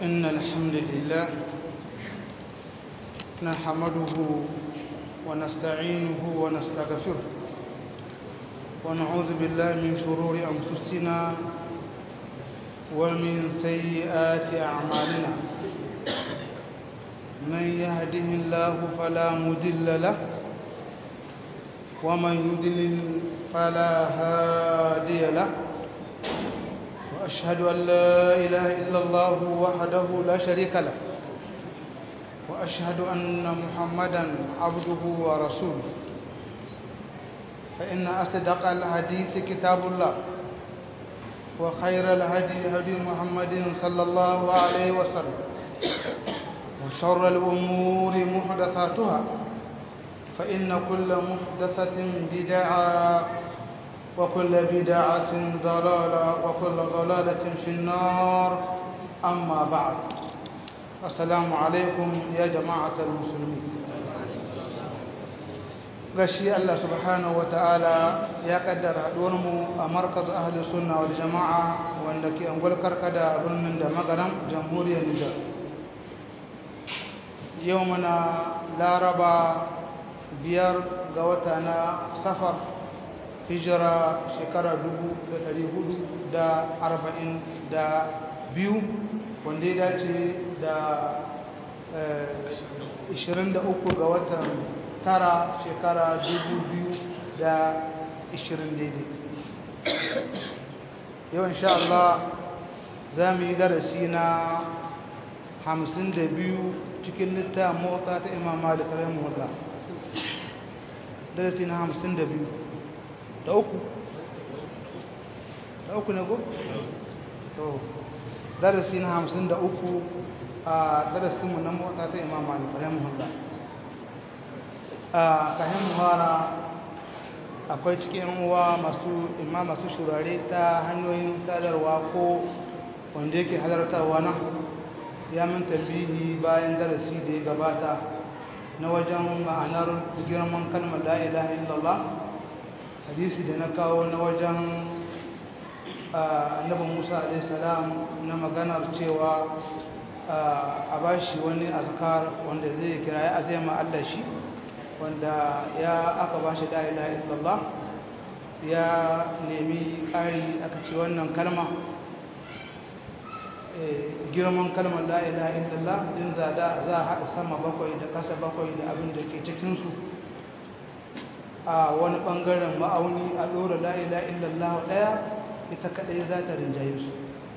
إن الحمد لله نحمده ونستعينه ونستغفره ونعوذ بالله من شرور أنفسنا ومن سيئات أعمالنا من يهده الله فلا مضل له ومن يضلل فلا هادي له وأشهد أن لا إله إلا الله وحده لا شريك له وأشهد أن محمدا عبده ورسوله فإن أصدق الحديث كتاب الله وخير الهدي هدي محمد صلى الله عليه وسلم وشر الأمور محدثاتها فإن كل محدثة بدعة وكل بدعة ضلالة وكل ضلالة في النار أما بعد السلام عليكم يا جماعة المسلمين gashi Allah subhanahu wa ta'ala ya kaddara mu a markaz ahli sunna wal jama'a wanda ke angwal karkada a birnin da magaram jamhuriyar Nijar yau muna laraba biyar ga wata na safar hijira shekara biyu wanda ya dace da 23 ga watan tara shekara 2020 daidai yau insha Allah za mu yi darasi na 52 cikin littafin motsa ta imam malik rahimahullah darasi na 52 da uku da uku ne go? to darasi na hamsin da uku a darasinmu na mota ta imam malik rahimahullah a kayan muhara akwai cikin uwa masu imam masu shurare ta hanyoyin sadarwa ko wanda yake halartarwa na ya min tambihi bayan darasi da ya gabata na wajen ma'anar girman kalmar la ilaha illallah hadisi da na kawo na wajen annabin musa alaihissalam na maganar cewa a bashi wani azkar wanda zai kira ya azema allah shi wanda ya aka bashi la ilaha illallah ya nemi ƙari aka ce wannan kalma girman kalmar la ilaha illallah din zada za a haɗa sama bakwai da ƙasa bakwai da abin da ke cikinsu a wani ɓangaren ma'auni a ɗora la'ila illallah ɗaya ita kaɗai za ta rinjaye su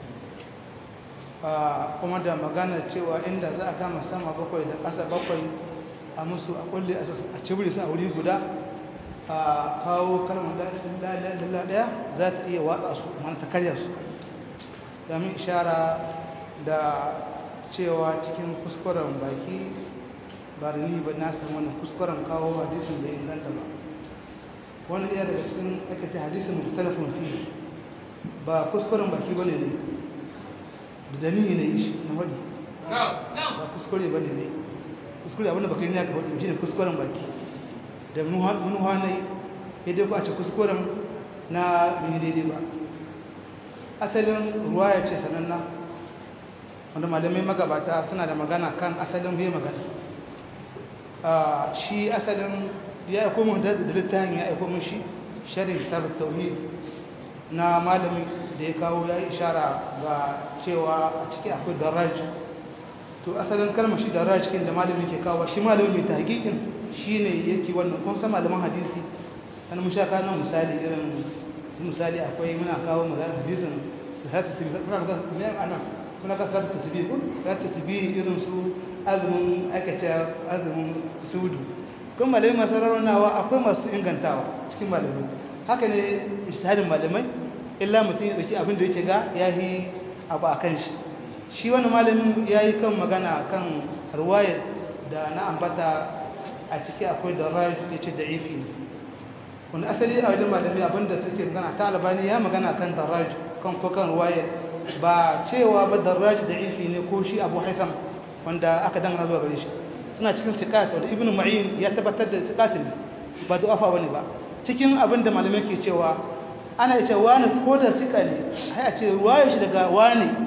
kuma da magana cewa inda za a kama sama bakwai da ƙasa bakwai a musu a kulle a cibiri su a wuri guda a kawo kalmar la'ila illallah ɗaya za ta iya watsa su mana ta karya su domin ishara da cewa cikin kuskuren baki ba da ni ba na san wannan kuskuren kawo hadisin da inganta ba wani ɗaya daga cikin aikata hadisin mukhtalafun fi ba kuskuren baki bane ne da dani ne shi na wadi ba kuskure bane ne kuskure abinda baka yi ne aka wadi shi ne kuskuren baki da munuwa ne ya dai ku a ce kuskuren na bin daidai ba asalin ruwa ya ce sananna wanda malamai magabata suna da magana kan asalin bai magana shi asalin ya aiko mun da littafin ya aiko mun shi sharhin kitab tauhid na malami da ya kawo ya yi ishara ga cewa a ciki akwai daraj to asalin kalmar shi daraj cikin da malami ke kawo shi malami mai tahqiqin shine yake wannan kun san malaman hadisi an mun sha kana misali irin misali akwai muna kawo mu hadisin salatu tasbih kuna ga me ana kuna ga salatu tasbih kun salatu tasbih irin su azumin akace azumin sudu kuma malamai masu rarraunawa akwai masu ingantawa cikin malamai haka ne ishtihadin malamai illa mutum ya dauki abin da yake ga ya yi abu a kan shi shi wani malamin ya yi kan magana kan ruwayar da na ambata a ciki akwai da rar ya ce da'ifi ne wani asali a wajen malamai abinda suke magana ta albani ya magana kan daraj kan ko kan ruwayar ba cewa ba daraj da'ifi ne ko shi abu haitham wanda aka dangana zuwa gare shi suna cikin sikat wanda ibn ma'in ya tabbatar da sikat ne ba du'afa wani ba cikin abin da malamai ke cewa ana ce wani ko da sika ne sai a ce ruwayar shi daga wani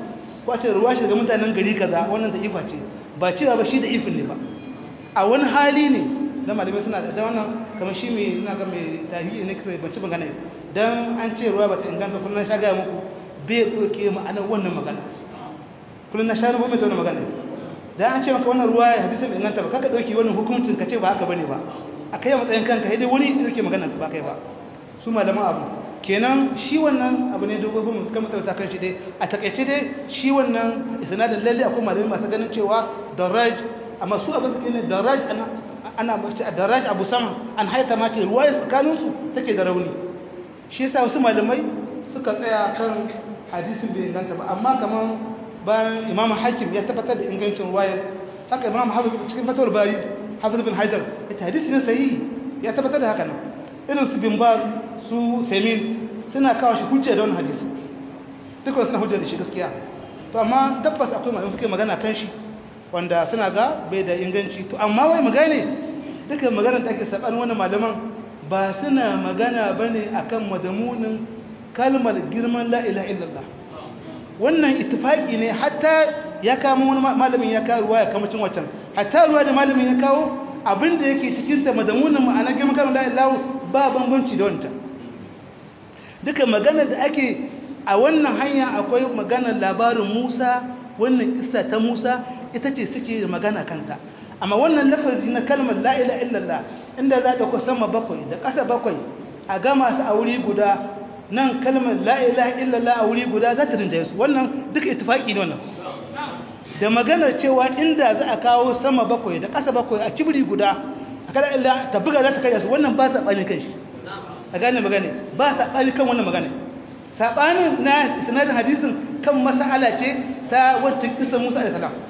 ko a ce ruwa shi daga mutanen gari kaza wannan da ifa ce ba cewa ba shi da ifin ne ba a wani hali ne da malamai suna da wannan kamar shi mai ina ga mai tahiyi ne kisa ban ci magana dan an ce ruwa bata inganta kullun sha ga muku bai doke ma'anar wannan magana kullun na sha ruwa mai wannan magana dan an ce maka wannan ruwa ya hadisi bai inganta ba kaka dauki wannan hukuncin ka ce ba haka bane ba akai matsayin kanka dai wani ya dauke magana ba kai ba su malaman abu kenan shi wannan abu ne dogo kuma kan matsala kan shi dai a takaice dai shi wannan isnadin lalle akwai malamai masu ganin cewa daraj amma su abin suke ne daraj ana ana mace a daraj abu sama an haita ma ce ruwaya tsakanin su take da rauni shi yasa wasu malamai suka tsaya kan hadisin bai inganta ba amma kaman bayan imam hakim ya tabbatar da ingancin ruwaya haka imam hafiz cikin fatawar bari hafiz bin hajar ita hadisi ne sahihi ya tabbatar da haka nan irin su bin baz su semin suna kawo shi hujja da wani hadisi dukkan suna hujja da shi gaskiya to amma tabbas akwai malamai suke magana kan shi wanda suna ga bai da inganci to amma wai magane dukkan maganar da ake saban wani malaman ba suna magana bane akan madamunin kalmar girman la ilaha illallah wannan ittifaqi ne hatta ya kama wani malamin ya kawo ruwa ya kama cin wacan hatta ruwa da malamin ya kawo abinda yake cikin ta madamunin ma'ana girman kalmar la ilaha ba bambanci da wancan duka maganar da ake a wannan hanya akwai maganar labarin Musa wannan isa ta Musa ita ce suke magana kanta amma wannan lafazi na kalmar la ilaha illallah inda za ka sama bakwai da ƙasa bakwai a gama su a wuri guda nan kalmar la ilaha illallah a wuri guda za ta rinjaye su wannan duka ittifaki ne wannan da maganar cewa inda za a kawo sama bakwai da ƙasa bakwai a cibiri guda a kada illa ta buga za ta karya su wannan ba saɓani kan shi a gane magana ba saɓani kan wannan magana saɓanin na sanadin hadisin kan mas'ala ce ta wancan kisan musa da salam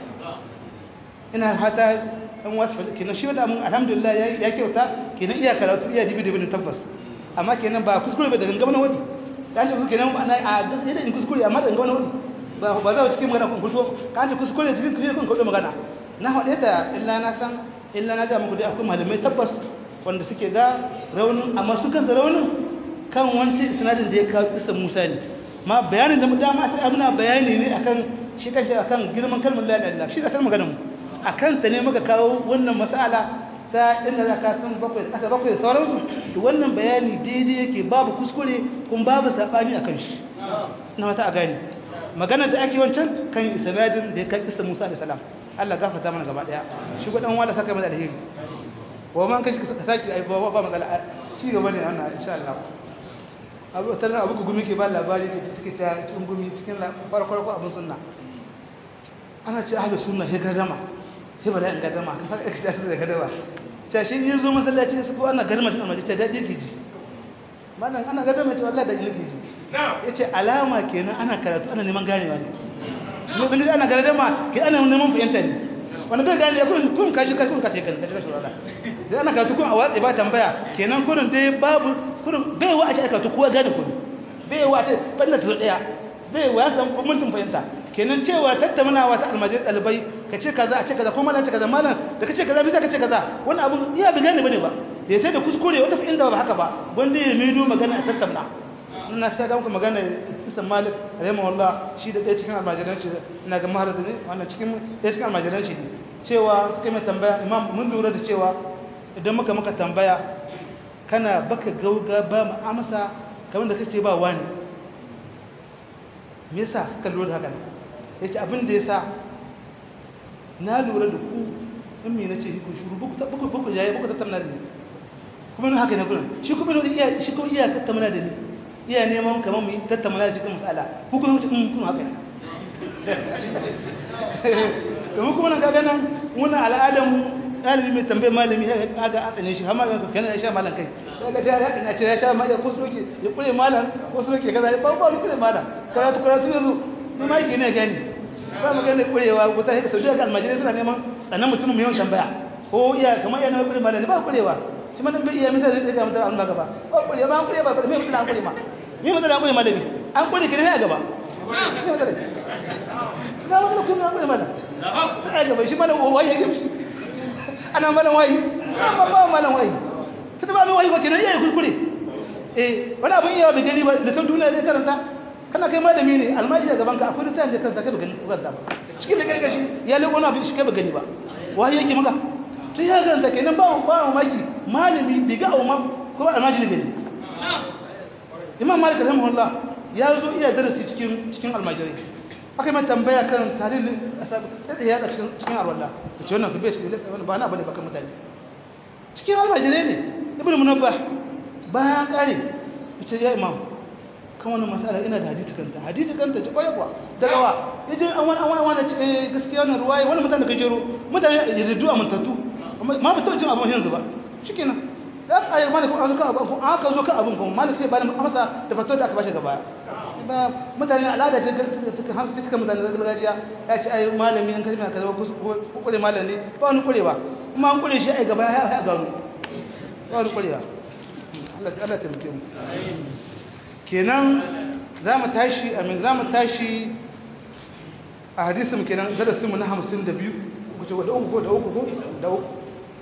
ina hata ɗan wasu fadi kenan shi wadda mun alhamdulillah ya kyauta kenan iya karatu iya dibi dibi tabbas amma kenan ba kuskure ba da gangama na wadi da an ce kuskure kenan ana a gaskiya da in kuskure amma da gangama na wadi ba ba za cikin magana kun kuto ka an ce kuskure cikin kuskure kun kuto magana na haɗe ta illa na san illa na ga muku dai akwai malamai tabbas wanda suke ga raunin amma su kansa raunin kan wancan isnadin da ya kawo kisan Musa ne ma bayanin da mu dama sai abuna bayani ne akan shi kanshi akan girman kalmar la ilaha illallah shi da kalmar maganar mu akan ta ne muka kawo wannan mas'ala ta inda za ka san bakwai da kasa bakwai da sauransu to wannan bayani daidai yake babu kuskure kuma babu sabani akan shi na wata a gani maganar da ake wancan kan isnadin da ya kai kisan Musa alaihi salam Allah gafarta mana gaba daya shi gudan wala saka mana alheri wa man kashi ka saki ai ba ba matsala ci gaba ne wannan insha Allah abu tare abu gumi ke ba labari ke suke ta cikin gumi cikin farko farko abun sunna ana ce ahlus sunna he gardama he bala in gardama ka saka ka ta da gardama ta shi yin zo masallaci su ko ana gardama cikin almaji ta daɗi ke ji malam ana gardama ce wallahi da ina ke ji yace alama kenan ana karatu ana neman ganewa ne ne dan ana gardama ke ana neman fahimta ne wani bai gane kun kun kaji kaji kun kace kan kaji kaji wala sai ana karatu kun a watsi ba tambaya kenan kurin dai babu kurin bai wa a ce karatu kowa gane kun bai wa a ce banda ta zo daya bai wa ya san mutum fahimta kenan cewa tattaunawa ta almajiri dalibai ka ce kaza a ce kaza ko malam ce kaza malam da ka ce kaza bisa ka ce kaza wani abu iya bi gane bane ba da ya da kuskure wata inda ba haka ba wanda ya mido magana a tattauna na ta ga muku magana isan malik rahimahullah shi da ɗaya cikin almajiranci ina ga mahalarta ne wannan cikin ɗaya cikin almajiranci ne cewa suka mai tambaya imam mun lura da cewa idan muka muka tambaya kana baka gauga ba mu amsa kamar da kake ba wani me yasa suka lura da haka ne yace abin da yasa na lura da ku in me nace ku shuru buku buku buku jaye buku tattauna da ni kuma haka ne gurin shi kuma iya shi kuma iya tattauna da ni iya neman kamar mu yi tattauna da shi kan matsala hukunan wuce in kun haka ne domin kuma nan kaga nan wannan al'adamu ɗalibi mai tambayar malami ya ga an tsane shi har malamin kaskana ya sha malam kai ya ga ya kan ce ya sha ma ya ko soke ya kure malam ko soke kaza ba ba kure malam karatu karatu yazo ni ma yake ne gani ba mu gane kurewa ko ta haka saudiya ga almajirai suna neman tsanan mutum mai yawan tambaya ko iya kamar yana kure malam ba kurewa shi ma dan bai iya misali zai ga mutum Allah gaba ba kurewa ba kurewa ba me mutum an kure ma me mutum an kure malami an kure ki ne a gaba me mutum na wani kuma an kure malam sai a gaba shi malam waye ya gamshi ana malam wayi amma ba malam wayi tunda ba mai wayi ba kenan yayi kuskure eh wani abun iya bai gani ba da san duniya zai karanta kana kai malami ne almaji a gaban ka akwai littafin da karanta kai ba gani ba ba cikin da kai gashi ya leko na shi kai ba gani ba wai yake maka to ya karanta kenan ba ba mamaki malami bai ga auma ko ba almaji gani imam malik rahimahullah ya zo iya darasi cikin cikin almajirai aka mai tambaya kan tarihin asab ta tsaye a cikin cikin alwala da ce wannan kube cikin lissa ba na bane bakan mutane cikin almajirai ne ibn munabbah bayan kare ce ya imam kan wannan masala ina da hadisi kanta hadisi kanta ci kware kuwa daga wa yaje an wani an wani wani ce gaskiya wannan ruwaye wannan mutane da gajero mutane yardu a mantattu ma ba taɓa jin abin yanzu ba shikenan da aka ayi malik an zo kan abin an aka zo kan abin kuma malik sai ba da masa da fatuwar da aka bashi gaba ba mutane al'ada ce ta hansu ta mutane da gargajiya ya ce ai malami an kashe mai kaza ko kure malam ne ba wani kurewa kuma an kure shi ai gaba ya ya gano ba wani kurewa Allah Allah ta muke mu kenan za mu tashi amin za mu tashi a hadisin kenan darasin mu na 52 ku ce da uku ko da uku ko da uku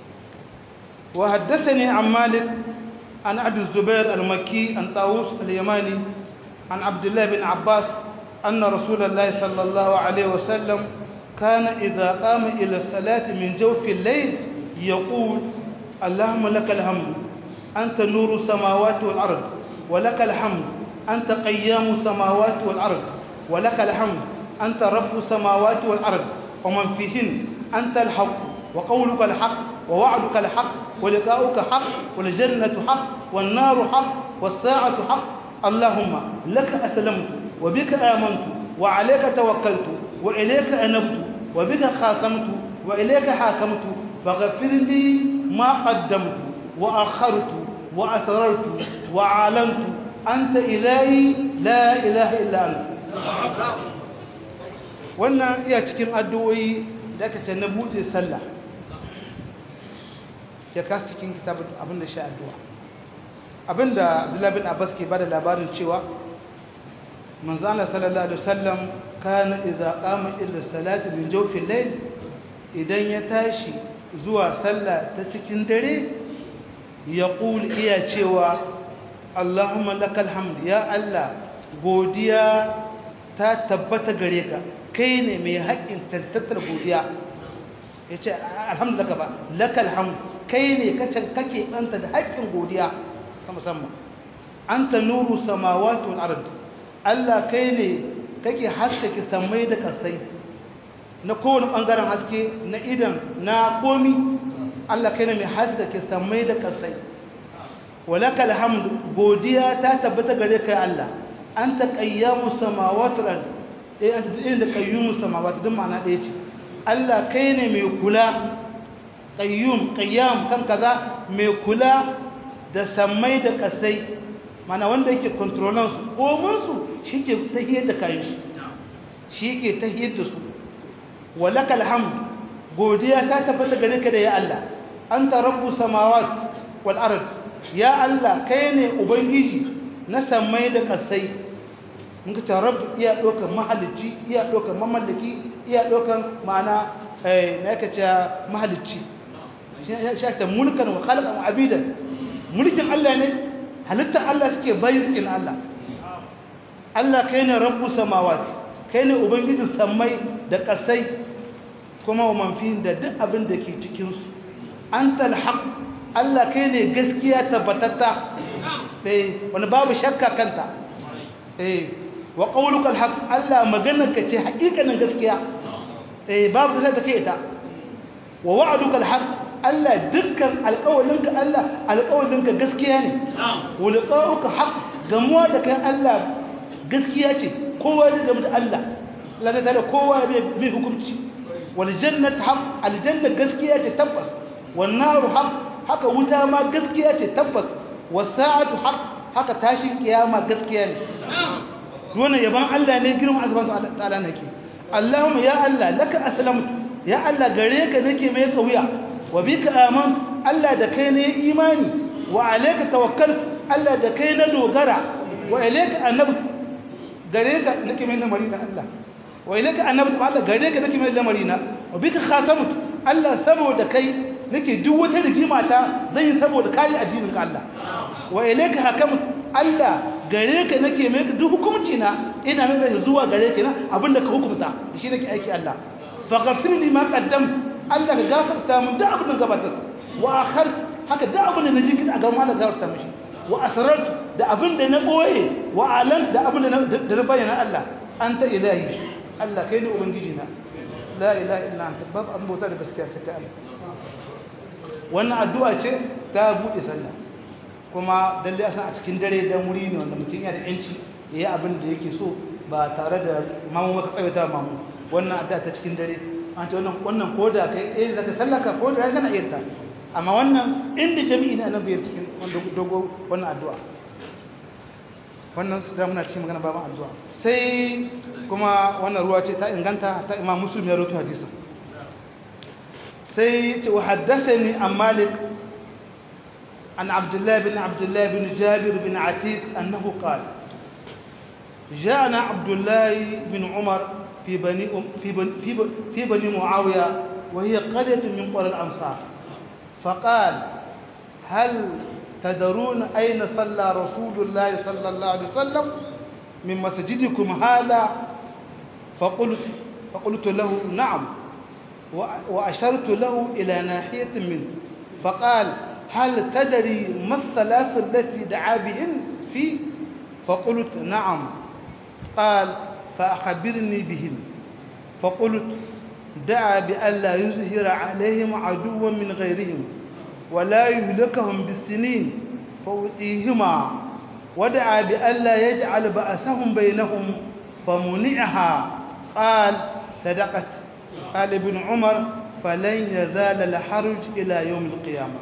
wa haddathani an malik an abi zubair al-makki an tawus al-yamani عن عبد الله بن عباس أن رسول الله صلى الله عليه وسلم كان إذا قام إلى الصلاة من جوف الليل يقول اللهم لك الحمد أنت نور السماوات والأرض ولك الحمد أنت قيام السماوات والأرض ولك الحمد أنت رب السماوات والأرض ومن فيهن أنت الحق وقولك الحق ووعدك الحق ولقاؤك حق والجنة حق والنار حق والساعة حق اللهم لك أسلمت وبك آمنت وعليك توكلت وإليك أنبت وبك خاصمت وإليك حاكمت فاغفر لي ما قدمت وأخرت وأسررت وأعلنت أنت إلهي لا إله إلا أنت wannan iya cikin addu'o'i da aka ce na buɗe sallah ya kasa cikin kitabun abin da shi addu'a abinda abdullahi bin abbas ke bada labarin cewa manzana sallallahu alaihi wasallam kana idza qama ila salati min jawfil layl idan ya tashi zuwa sallah ta cikin dare ya iya cewa allahumma lakal hamd ya allah godiya ta tabbata gare ka kai ne mai haƙƙin cancantar godiya ya ce alhamdulillah ba lakal hamd kai ne kake ɓanta da haƙƙin godiya ta musamman an ta nuru samawati wal ard Allah kai ne kake haskake samai da kasai na kowane bangaren haske na idan na komi Allah kai ne mai haskake samai da kasai walakal hamdu godiya ta tabbata gare kai Allah anta qayyamu samawati wal ard eh anta da qayyumu samawati din ma'ana ɗaya ce Allah kai ne mai kula qayyum qayyam kan kaza mai kula da sammai da kasai mana wanda yake kontrolan su komansu shi ke tahiyar da kayan shi shi ke tahiyar da su walakal hamd godiya ta tabbata gare ka da ya Allah anta rabbu samawat wal ard ya Allah kai ne ubangiji na sammai da kasai mun ka rabb iya dokar mahalicci iya dokar mamallaki iya dokar ma'ana eh na yake cewa mahalicci shi ta mulkan wa khalaqan wa abidan mulkin Allah ne halittar Allah suke bayi suke na Allah Allah kai ne rabbu samawati kai ne ubangijin sammai da kasai kuma wa manfi da duk abin da ke cikinsu an talhaq Allah kai ne gaskiya tabbatatta eh wani babu shakka kanta eh wa qawluka alhaq Allah maganarka ce hakikanin gaskiya eh babu sai ta kai ta wa wa'duka alhaq Allah dukkan alƙawalinka Allah alƙawalinka gaskiya ne wa liqa'uka haq gamuwa da kai Allah gaskiya ce kowa zai gamu da Allah Allah ta tare kowa bai hukunci wal jannatu haq aljanna gaskiya ce tabbas wan naru haq haka wuta ma gaskiya ce tabbas was sa'atu haq haka tashin kiyama gaskiya ne wannan yaban Allah ne girman Allah subhanahu ta'ala nake Allahumma ya Allah laka aslamtu ya Allah gare ka nake mai kauya wa bika amantu Allah da kai ne imani wa alayka tawakkaltu Allah da kai na dogara wa ilayka anabtu gare ka nake mai lamari da Allah wa ilayka anabtu Allah gare ka nake mai lamari na wa bika khasamtu Allah saboda kai nake duk wata rigima ta zan yi saboda kare addinin ka Allah wa ilayka hakamtu Allah gare ka nake mai duk hukunci na ina mai da zuwa gare ka na abinda ka hukunta shi nake aiki Allah fa ghafir li ma qaddam Allah ka gafarta mun da abin da gabatar wa akhar haka da abin da naji kin a gaban Allah gafarta mishi wa asrartu da abin da na boye wa alan da abin da na bayyana Allah anta ilahi Allah kai ne ubangiji na la ilaha illa anta babu an bauta da gaskiya sai kai Allah wannan addu'a ce ta bude sallah kuma dalle a san a cikin dare dan wuri ne wanda mutum yana da yanci yayi abin da yake so ba tare da mamu maka tsawaita mamu wannan addu'a ta cikin dare an ce wannan wannan koda kai eh zaka sallaka ko da kana iya ta amma wannan inda jami'i ne annabi ya cikin wanda dogo wannan addu'a wannan su da muna cikin magana baban addu'a sai kuma wannan ruwa ce ta inganta ta imam muslim ya rawaito hadisin sai ta haddathani an malik an abdullah bin abdullah bin jabir bin atiq annahu qala جاءنا عبد الله بن عمر في بني في بني في بني, في بني معاويه وهي قريه من قرى الانصار فقال هل تدرون أين صلى رسول الله صلى الله عليه وسلم من مسجدكم هذا فقلت, فقلت له نعم وأشرت له إلى ناحية منه فقال هل تدري ما الثلاث التي دعا بهن فيه فقلت نعم قال فأخبرني بهن فقلت دعا بألا يظهر عليهم عدوا من غيرهم ولا يهلكهم بالسنين فأوتيهما ودعا بألا يجعل بأسهم بينهم فمنعها قال صدقت قال ابن عمر فلن يزال الحرج إلى يوم القيامة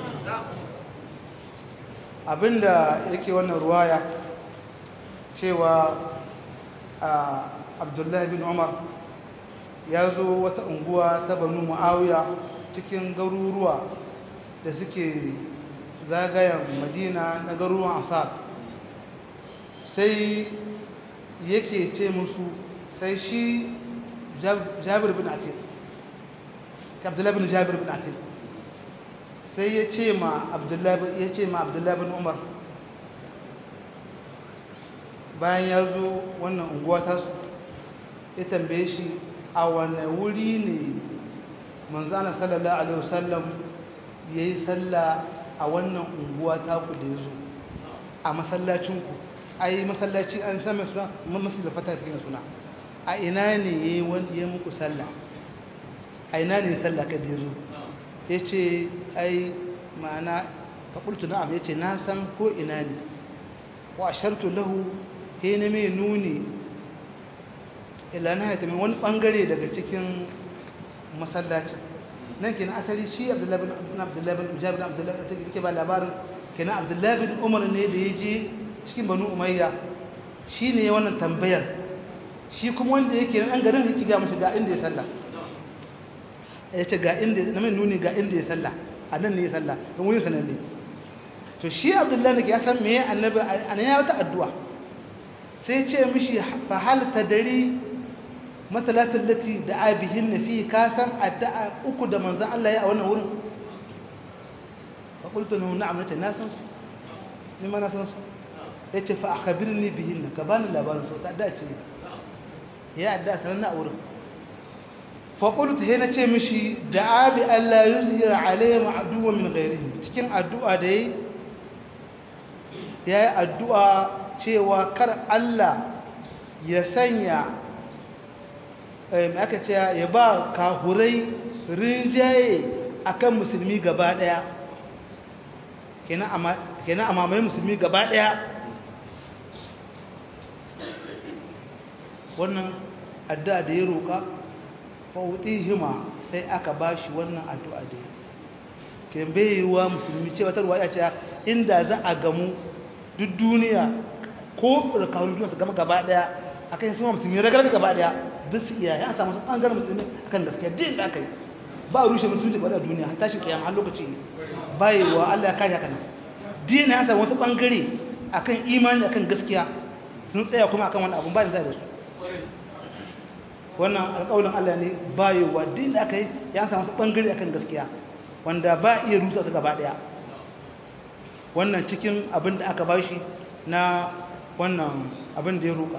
abinda yake wannan ruwaya cewa abdullahi bin umar ya zo wata unguwa ta banu ma'awiya cikin garuruwa da suke zagayen madina na garuruwan asar sai yake ce musu sai shi jabir bin atik abdullahi bin jabir bin atik sai ya ce ma abdullahi ya ce ma abdullahi bin umar bayan ya zo wannan unguwa tasu ya tambaye shi a wane wuri ne manzana sallallahu alaihi wasallam ya yi sallah a wannan unguwa taku da ya zo a masallacinku a yi masallaci an sami suna masu da fata cikin suna a ina ne ya yi ya muku sallah a ina ne sallah ka da ya zo ya ce ai ma'ana faƙultu na'am ya ce na san ko ina ne wa shartu lahu he na mai nuni ilana ya tamin wani ɓangare daga cikin masallacin nan kenan asali shi abdullahi bin abdullahi bin jabir bin abdullahi ta ke ba labarin kenan abdullahi bin umar ne da ya je cikin banu umayya shi ne wannan tambayar shi kuma wanda yake nan garin yake ga mashi ga inda ya sallah ya ce ga inda na mai nuni ga inda ya sallah a nan ne ya sallah don wurin sanan ne to shi abdullahi ya san meye annabi a nan ya wata addu'a sai ce mishi fa hal tadari matalatin lati da abihin na fi kasan addu'a uku da manzan Allah ya a wannan wurin faƙultu na na'am na ce na san su ni ma na san su ya ce fa a kabirin ni bihin na ka bani labarin su ta addu'a ce ya addu'a sanar na a wurin faƙultu ya na ce mishi da abi Allah yi zuhira alayhi ma'aduwa min gairihim cikin addu'a da ya yi addu'a cewa kar Allah ya sanya aka ce ya ba kahurai rinjaye akan musulmi gaba daya kenan a mamaye musulmi gaba daya wannan addu'a da ya roƙa hima sai aka ba shi wannan addu'a da ya ke bayewa musulmi ce wata ruwa ya ce inda za a gamu duk duniya ko da kawunin duniya su gama gaba daya akan yin sama musulmi ragar gaba daya bisu iya ya samu bangaren musulmi akan gaskiya din da aka yi ba a rushe musulmi ba da duniya har tashin kiyama har lokaci bayewa Allah ya kare haka nan din ya samu wasu bangare akan imani akan gaskiya sun tsaya kuma akan wani abun ba zai da su wannan alƙawarin Allah ne bayewa din da aka yi ya samu wasu bangare akan gaskiya wanda ba iya rusa su gaba daya wannan cikin abin da aka bashi na wannan abin da ya roƙa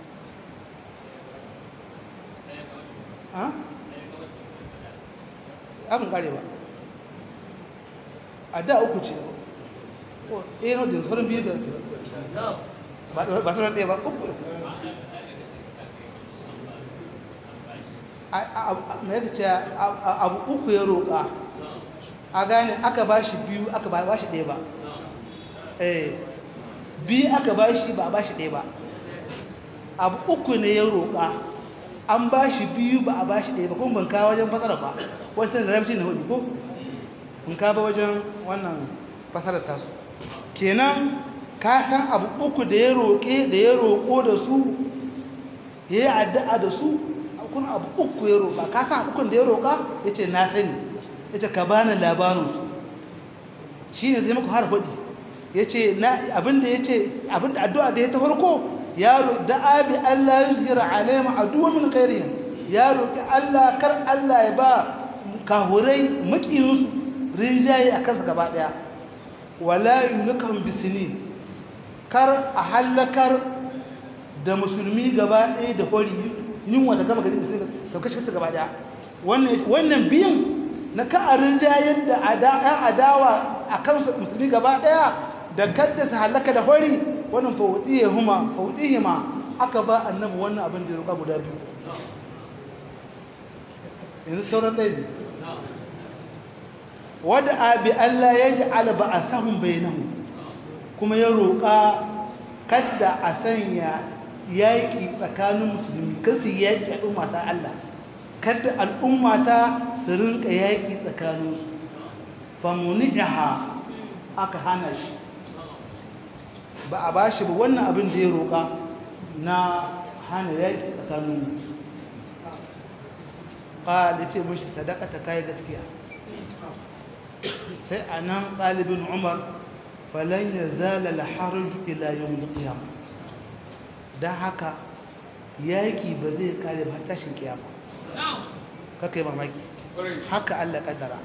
abin kare ba a da uku ce ɗaya na da sauran biyu da ba sauran ɗaya ba uku mai yaka ce abu uku ya roƙa a gane aka ba shi biyu aka ba shi ɗaya ba biyu aka ba shi ba ba shi ɗaya ba abu uku ne ya roƙa an ba shi biyu ba a ba shi ɗaya ba kuma ban kawo wajen fasara ba wancan da rabci na hudu ko in ka ba wajen wannan fasarar tasu kenan ka san abu uku da ya roƙe da ya roƙo da su ya yi addu'a da su kuna abu uku ya roƙa ka san ukun da ya roƙa ya ce na sani ya ce ka bani labarinsu shi ne zai muku har hudu ya ce abinda ya ce abinda addu'a da ya ta farko ya da abi Allah ya zira alaima addu'a min kairihim ya roƙi Allah kar Allah ya ba kahurai makiyinsu rinjaye a kansa gaba ɗaya wala yulukan bisini kar a hallakar da musulmi gaba ɗaya da hori yunwa ta gama gari musulmi da kashe su gaba ɗaya wannan biyan na ka'arin jayar da ‘yan adawa a kansu musulmi gaba ɗaya da kadda su halaka da hori wannan fauɗihima aka ba annabi wannan abin da ya roƙa guda biyu yanzu sauran ɗaya ne wadda abi Allah ya ji alba a sahun bainahu kuma ya roƙa kadda a sanya yaƙi tsakanin musulmi kasu yaƙi al'ummata Allah kadda al'ummata su rinka yaƙi tsakaninsu famuni'iha aka hana shi ba a ba shi ba wannan abin da ya roƙa na hana yaƙi tsakaninmu ƙali ce mashi sadaka ta kayi gaskiya sai a nan ɗalibin umar falon ya zala laharaju ila yau da ƙiyama don haka yaƙi ba zai kare ba tashin ƙiyama kaka yi mamaki haka allah ƙaddara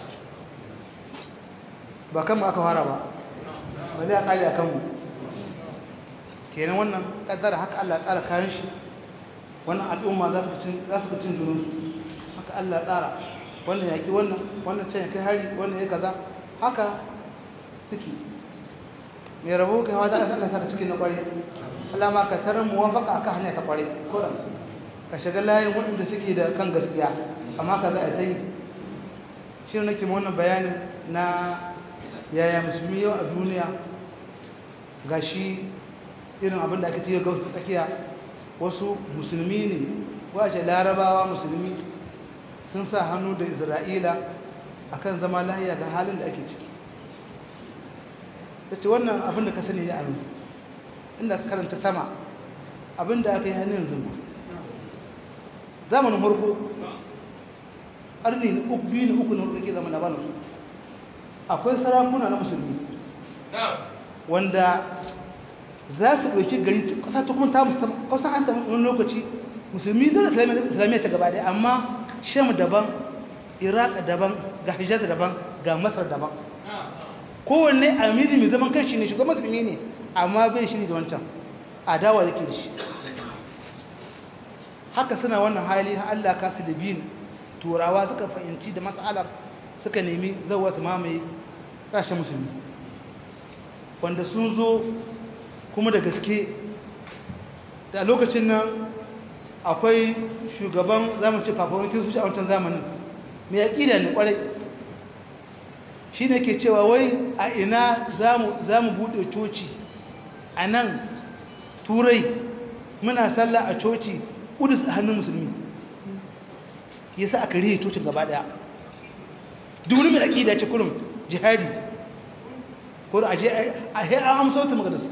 ba kan aka fara ba ba zai ƙari a kanmu kenan wannan ƙaddara haka allah tsara kayan shi wannan al'umma za su ka cin junansu haka allah tsara wannan yaƙi wannan wannan can ya kai hari wannan ya kaza haka suke mai rabu kai wata a Allah saka cikin na ƙware Allah ma ka tarar muwafaka akan hanya ta ƙware kuran ka shiga layin waɗanda suke da kan gaskiya amma ka za a ta yi shi ne nake wannan bayanin na yaya musulmi yau a duniya ga shi irin abin da ake ce ga wasu tsakiya wasu musulmi ne wace larabawa musulmi sun sa hannu da isra'ila akan zama lahiya ga halin da ake ciki da ce wannan abin da ka sani ya yanzu inda ka karanta sama abin da aka yi hannun zama zamanin harko ƙarni na uku biyu na uku na harko ke zama na banu akwai sarakuna na musulmi wanda za su ɗauki gari ƙasa ta kuma ta musamman ƙasa an sami wani lokaci musulmi dole islamiyya ta gaba ɗaya amma sham daban iraq daban ga hijaz daban ga masar daban kowanne amiri mai zaman kanshi ne shugaban musulmi ne amma bai shi ne da wancan adawa da ke da shi haka suna wannan hali har Allah ka su da biyin turawa suka fahimci da matsalar suka nemi zauwa su mamaye ƙasashen musulmi wanda sun zo kuma da gaske da lokacin nan akwai shugaban zamanci fafawan kiristoci a wancan zamanin mai aƙida ne ƙwarai shi ne ke cewa wai a ina za mu buɗe coci a nan turai muna sallah a coci ƙudus a hannun musulmi ya sa aka rihe cocin gaba ɗaya duni mai aƙida ce kurum jihadi ko da aje a he an amsa wata magadas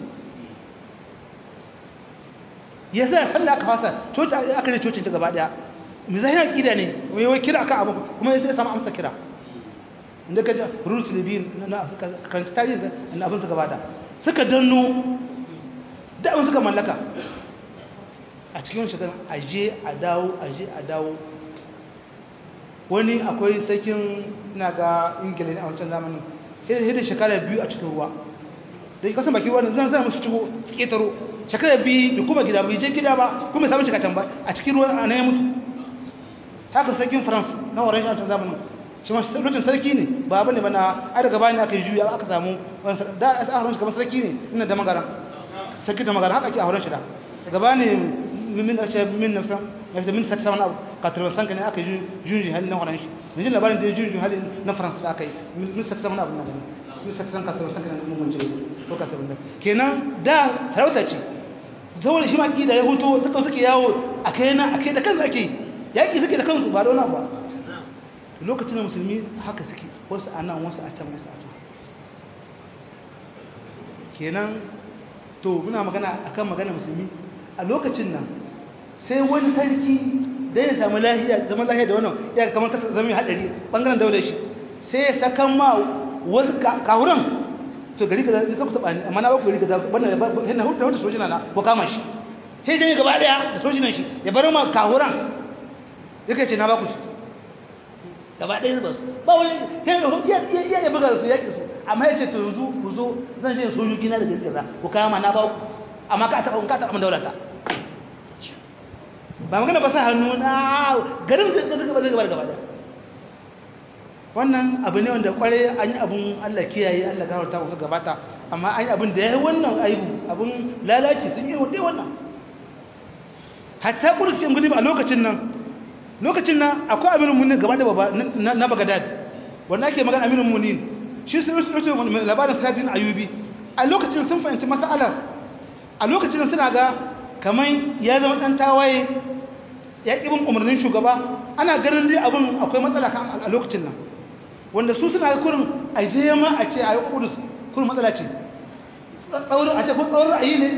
ya sa sallah aka fasa coci aka rihe cocin ta gaba ɗaya mai zahin aƙida ne wai kira aka abu kuma ya zai samu amsa kira inda ka ji rules libyan na karanci tarihin na abin suka bada suka danno da abin suka mallaka a cikin shekarun aje a dawo aje a dawo wani akwai sakin na ga ingila ne a wancan zamanin hidda shekara biyu a cikin ruwa da kasan baki wannan zan zan musu cigo su ketaro shekara bi bi kuma gida bai je gida ba kuma samu cika can ba a cikin ruwa a nan ya mutu haka sarkin france na horon shi a zamanin shi ma lokacin sarki ne ba bane ba na ai daga bani aka yi juya aka samu da a horon shi kamar sarki ne ina da magaran sarki da magaran haka ake a horon shi da daga bani min a ce min nafsan na min saksa wani abu katarban sanka ne aka yi junji hali na horon shi da jin labarin da ya junji hali na france da aka yi min saksa wani abu na gani min saksa katarban sanka ne mun mance ko katarban da kenan da sarauta ce saboda shi ma da ya hutu suka suke yawo a kai na a kai da kansu ake yaƙi suke da kansu ba da wani ba lokacin da musulmi haka suke wasu a nan wasu a can wasu a can kenan to muna magana akan magana musulmi a lokacin nan sai wani sarki da ya samu lahiya zama lahiya da wannan ya kamar kasa zama hadari bangaren daular shi sai ya sakan ma wasu kahuran to gari kaza ni ka ku taba ni amma na ba ku gari kaza wannan yana hudu da sojina na ko kama shi sai janye gaba daya da sojinan shi ya bar ma kahuran yake ce na ba ku shi gaba daya ba su ba wani ya ya ya buga su yaki su amma ya ce to yanzu ku zo zan je sojoji na da gari kaza ku kama na ba ku amma ka taba ka taba daulata ba magana ba sa hannu na garin gaza gaba gaba gaba daya wannan abu ne wanda kware an yi abun Allah kiyaye Allah gafarta wasu gabata amma an yi abun da ya yi wannan aibu abun lalaci sun yi wadai wannan hatta kudus cikin gani a lokacin nan lokacin nan akwai aminin munin gaba da baba na bagadad wanda ake magana aminin munin shi sun rufe labarin sadin ayubi a lokacin sun fahimci masalar a lokacin suna ga kamar ya zama dan tawaye ya ƙi bin umarnin shugaba ana ganin dai abin akwai matsala kan a lokacin nan wanda su suna kurin a je ma a ce a yi kudus kurin matsala ce tsaurin a ce ko tsaurin ra'ayi ne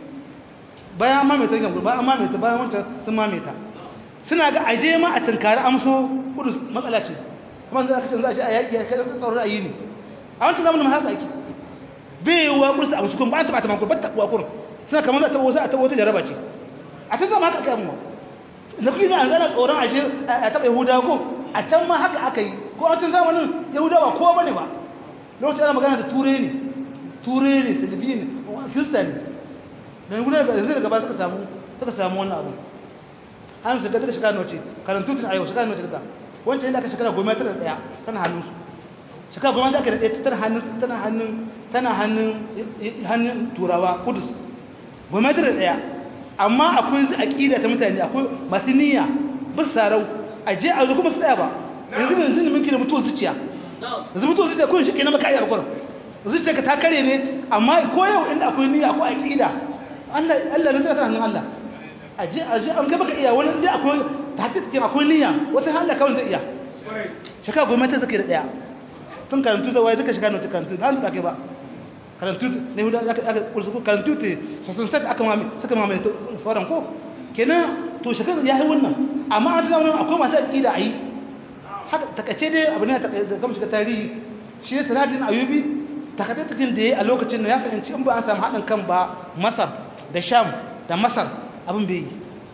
bayan mamaita yin bayan mamaita bayan wanta sun mamaita suna ga a je ma a tunkari amso kudus matsala ce kuma za a kacin za a ce a yaƙi a kaɗan tsaurin ra'ayi ne a wancan zamanin haka ake bai yi wa kudus a amsu kun ba a taɓa taɓa kun ba ta taɓa kurin suna kamar za a taɓa wasu a taɓa wata jaraba ce a can zama haka aka yi na kuɗi za a zana tsoron a je a taɓa yahudawa ko a can ma haka aka yi ko a can zamanin yahudawa kowa bane ba lokacin ana magana da ture ne ture ne salibi ne kirista ne da yanzu daga yanzu daga ba suka samu suka samu wannan abu an shiga daga shekara noce karantu tun a yau shekara noce daga wancan yadda aka shekara goma tana daya tana hannun su shekara goma da aka daɗe tana hannun tana hannun tana hannun hannun turawa kudus goma tana daya amma akwai aƙida ta mutane akwai masu niyya bis sarau a je a zo kuma su tsaya ba yanzu ne yanzu ne muke da mutuwar zuciya yanzu mutuwar zuciya kun shi kenan maka ayyar kwarar zuciya ka ta kare ne amma ko yau inda akwai niyya akwai aƙida Allah Allah ne zai ta hannun Allah a je a je an ga baka iya wani inda akwai tahqiqin akwai niyya wata Allah kawai zai iya shaka goma ta sake da daya tun karantu zawai duka shaka nauta karantu ba hanzu ba kai ba karantu ne hudu aka aka kursu karantu te sasan sai aka mami saka mami to sauran ko kenan to shaka ya yi wannan amma an zama akwai masu aqida ayi haka takace dai abu ne da kamar shiga tarihi shi ne salatin ayubi takaitaccen da ya a lokacin da ya fahimci in ba an samu haɗin kan ba masar da sham da masar abin bai yi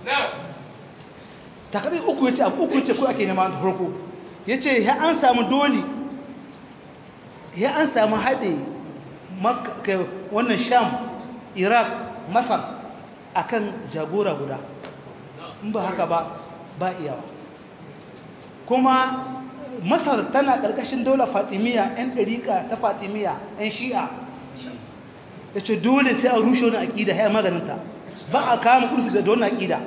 takardar uku ya ce abu uku ya ce ko ake nema da farko ya ce ya an samu doli ya an samu haɗe wannan sham iraq masar akan jagora guda in ba haka ba ba iyawa kuma masar tana ƙarƙashin daular fatimiyya 'yan ɗariƙa ta fatimiyya 'yan shi'a ya ce dole sai a rushe wani aƙida ya maganinta ba a kama kursu da wani aƙida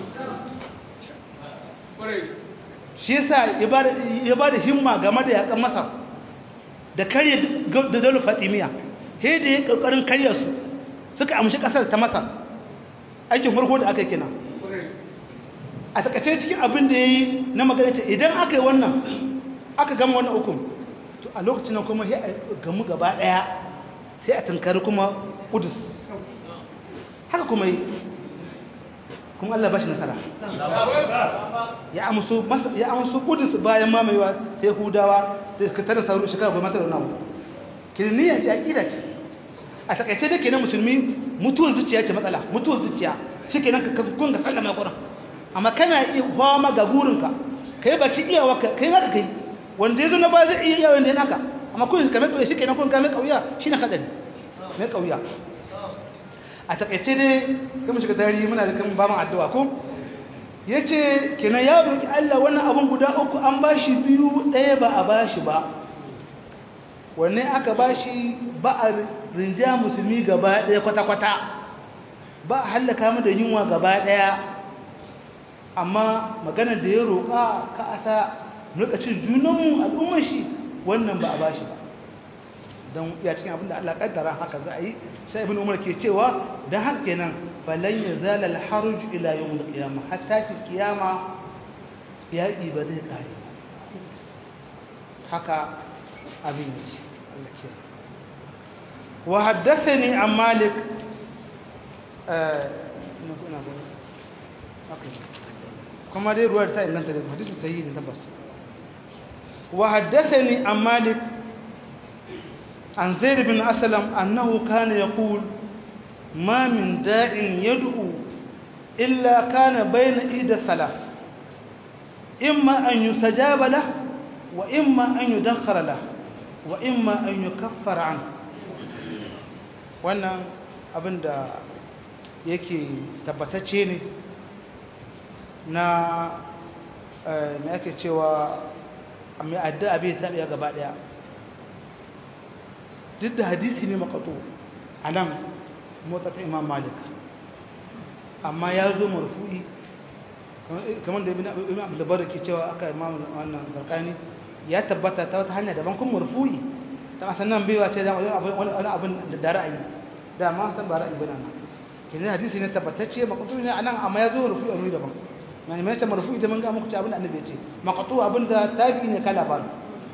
shi yasa ya ba da himma game da yaƙan masar da karya da daular fatimiyya he da ya ƙarƙarin karya su suka amshi ƙasar ta masar aikin farko da aka yi kina a takaice cikin abin da ya yi na magana ce idan aka yi wannan aka gama wannan hukum to a lokacin nan kuma ya gamu gaba daya sai a tunkari kuma kudus haka kuma yi kuma Allah ba shi nasara ya amsu ya amsu kudus bayan mamayewa ta yahudawa da ka tara sauru shekara goma ta da namu kirniya ce aqida ce a takaice da kenan musulmi mutuwar zuciya ce matsala mutuwar zuciya shikenan ka kun ga sallama Qur'an amma kana iya fama ga gurinka kai baki iyawa kai naka kai wanda ya zo na ba zai iya yawon da ya naka amma kun kame kauya shi kenan kun kame kauya shi na hadari mai kauya a takaice dai kuma shiga tarihi muna da kan ba mu addu'a ko yace kenan ya roki Allah wannan abun guda uku an bashi biyu ɗaya ba a bashi ba wanne aka bashi ba a rinja musulmi gaba ɗaya kwata-kwata ba a hallaka mu da yunwa gaba ɗaya amma maganar da ya roƙa ka asa lokacin junanmu al'ummar shi wannan ba a ba shi ba don ya cikin abin da Allah kaddara haka za a yi sai ibn umar ke cewa don haka kenan falan ya zala alharuj ila yawm alqiyama hatta fi qiyama yaƙi ba zai kare haka abin yake Allah ke wa haddathani an malik kuma dai ruwar ta inganta da hadisi sahihi ne tabbas wa haddathani an malik an zaid bin aslam annahu kana yaqul ma min da'in yad'u illa kana bayna ihda thalath imma an yustajaba lah wa imma an yudakhkhara lah wa imma an yukaffara an wannan abinda yake tabbatacce ne na me ake cewa mai addu'a bai taɓiya gaba ɗaya duk da hadisi ne makato a nan motsa ta imam malik amma ya zo marfu'i kamar da ibn abdulbar ke cewa aka imam wannan zarkani ya tabbata ta wata hanya daban kuma marfu'i ta asan nan baiwa ce wani abin da ra'ayi da ma san ba ra'ayi bana nan kenan hadisi ne tabbatacce makato ne a nan amma ya zo marfu'i a wani daban na mai ta marfu idan mun ga muku ci abin da annabi ya ce maqtu abin da tabi ne kala ba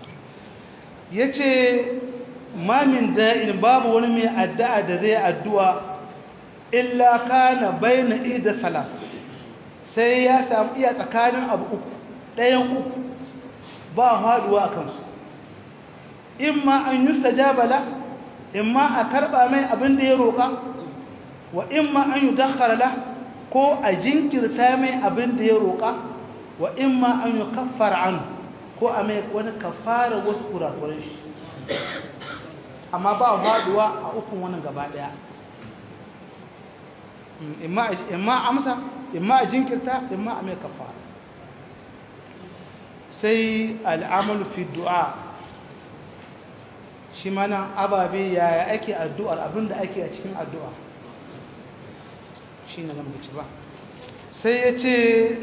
yace ma min da'in babu wani mai addu'a da zai addu'a illa kana baina ihda thalath sai ya samu iya tsakanin abu uku ɗayan uku ba haduwa akan su imma an yustajaba la imma a karba mai abin da ya roka wa imma an yudakhkhara la ko a jinkirta mai abin da ya roƙa wa in ma an yi kafar an ko a mai wani kafara wasu kurakuran shi amma ba faduwa a ukun wani gaba ɗaya imma amsa imma a jinkirta imma a mai kafara sai al'amalu fi du'a shi mana ababe yaya ake addu'ar abinda ake a cikin addu'a shi ne lambaci ba sai ya ce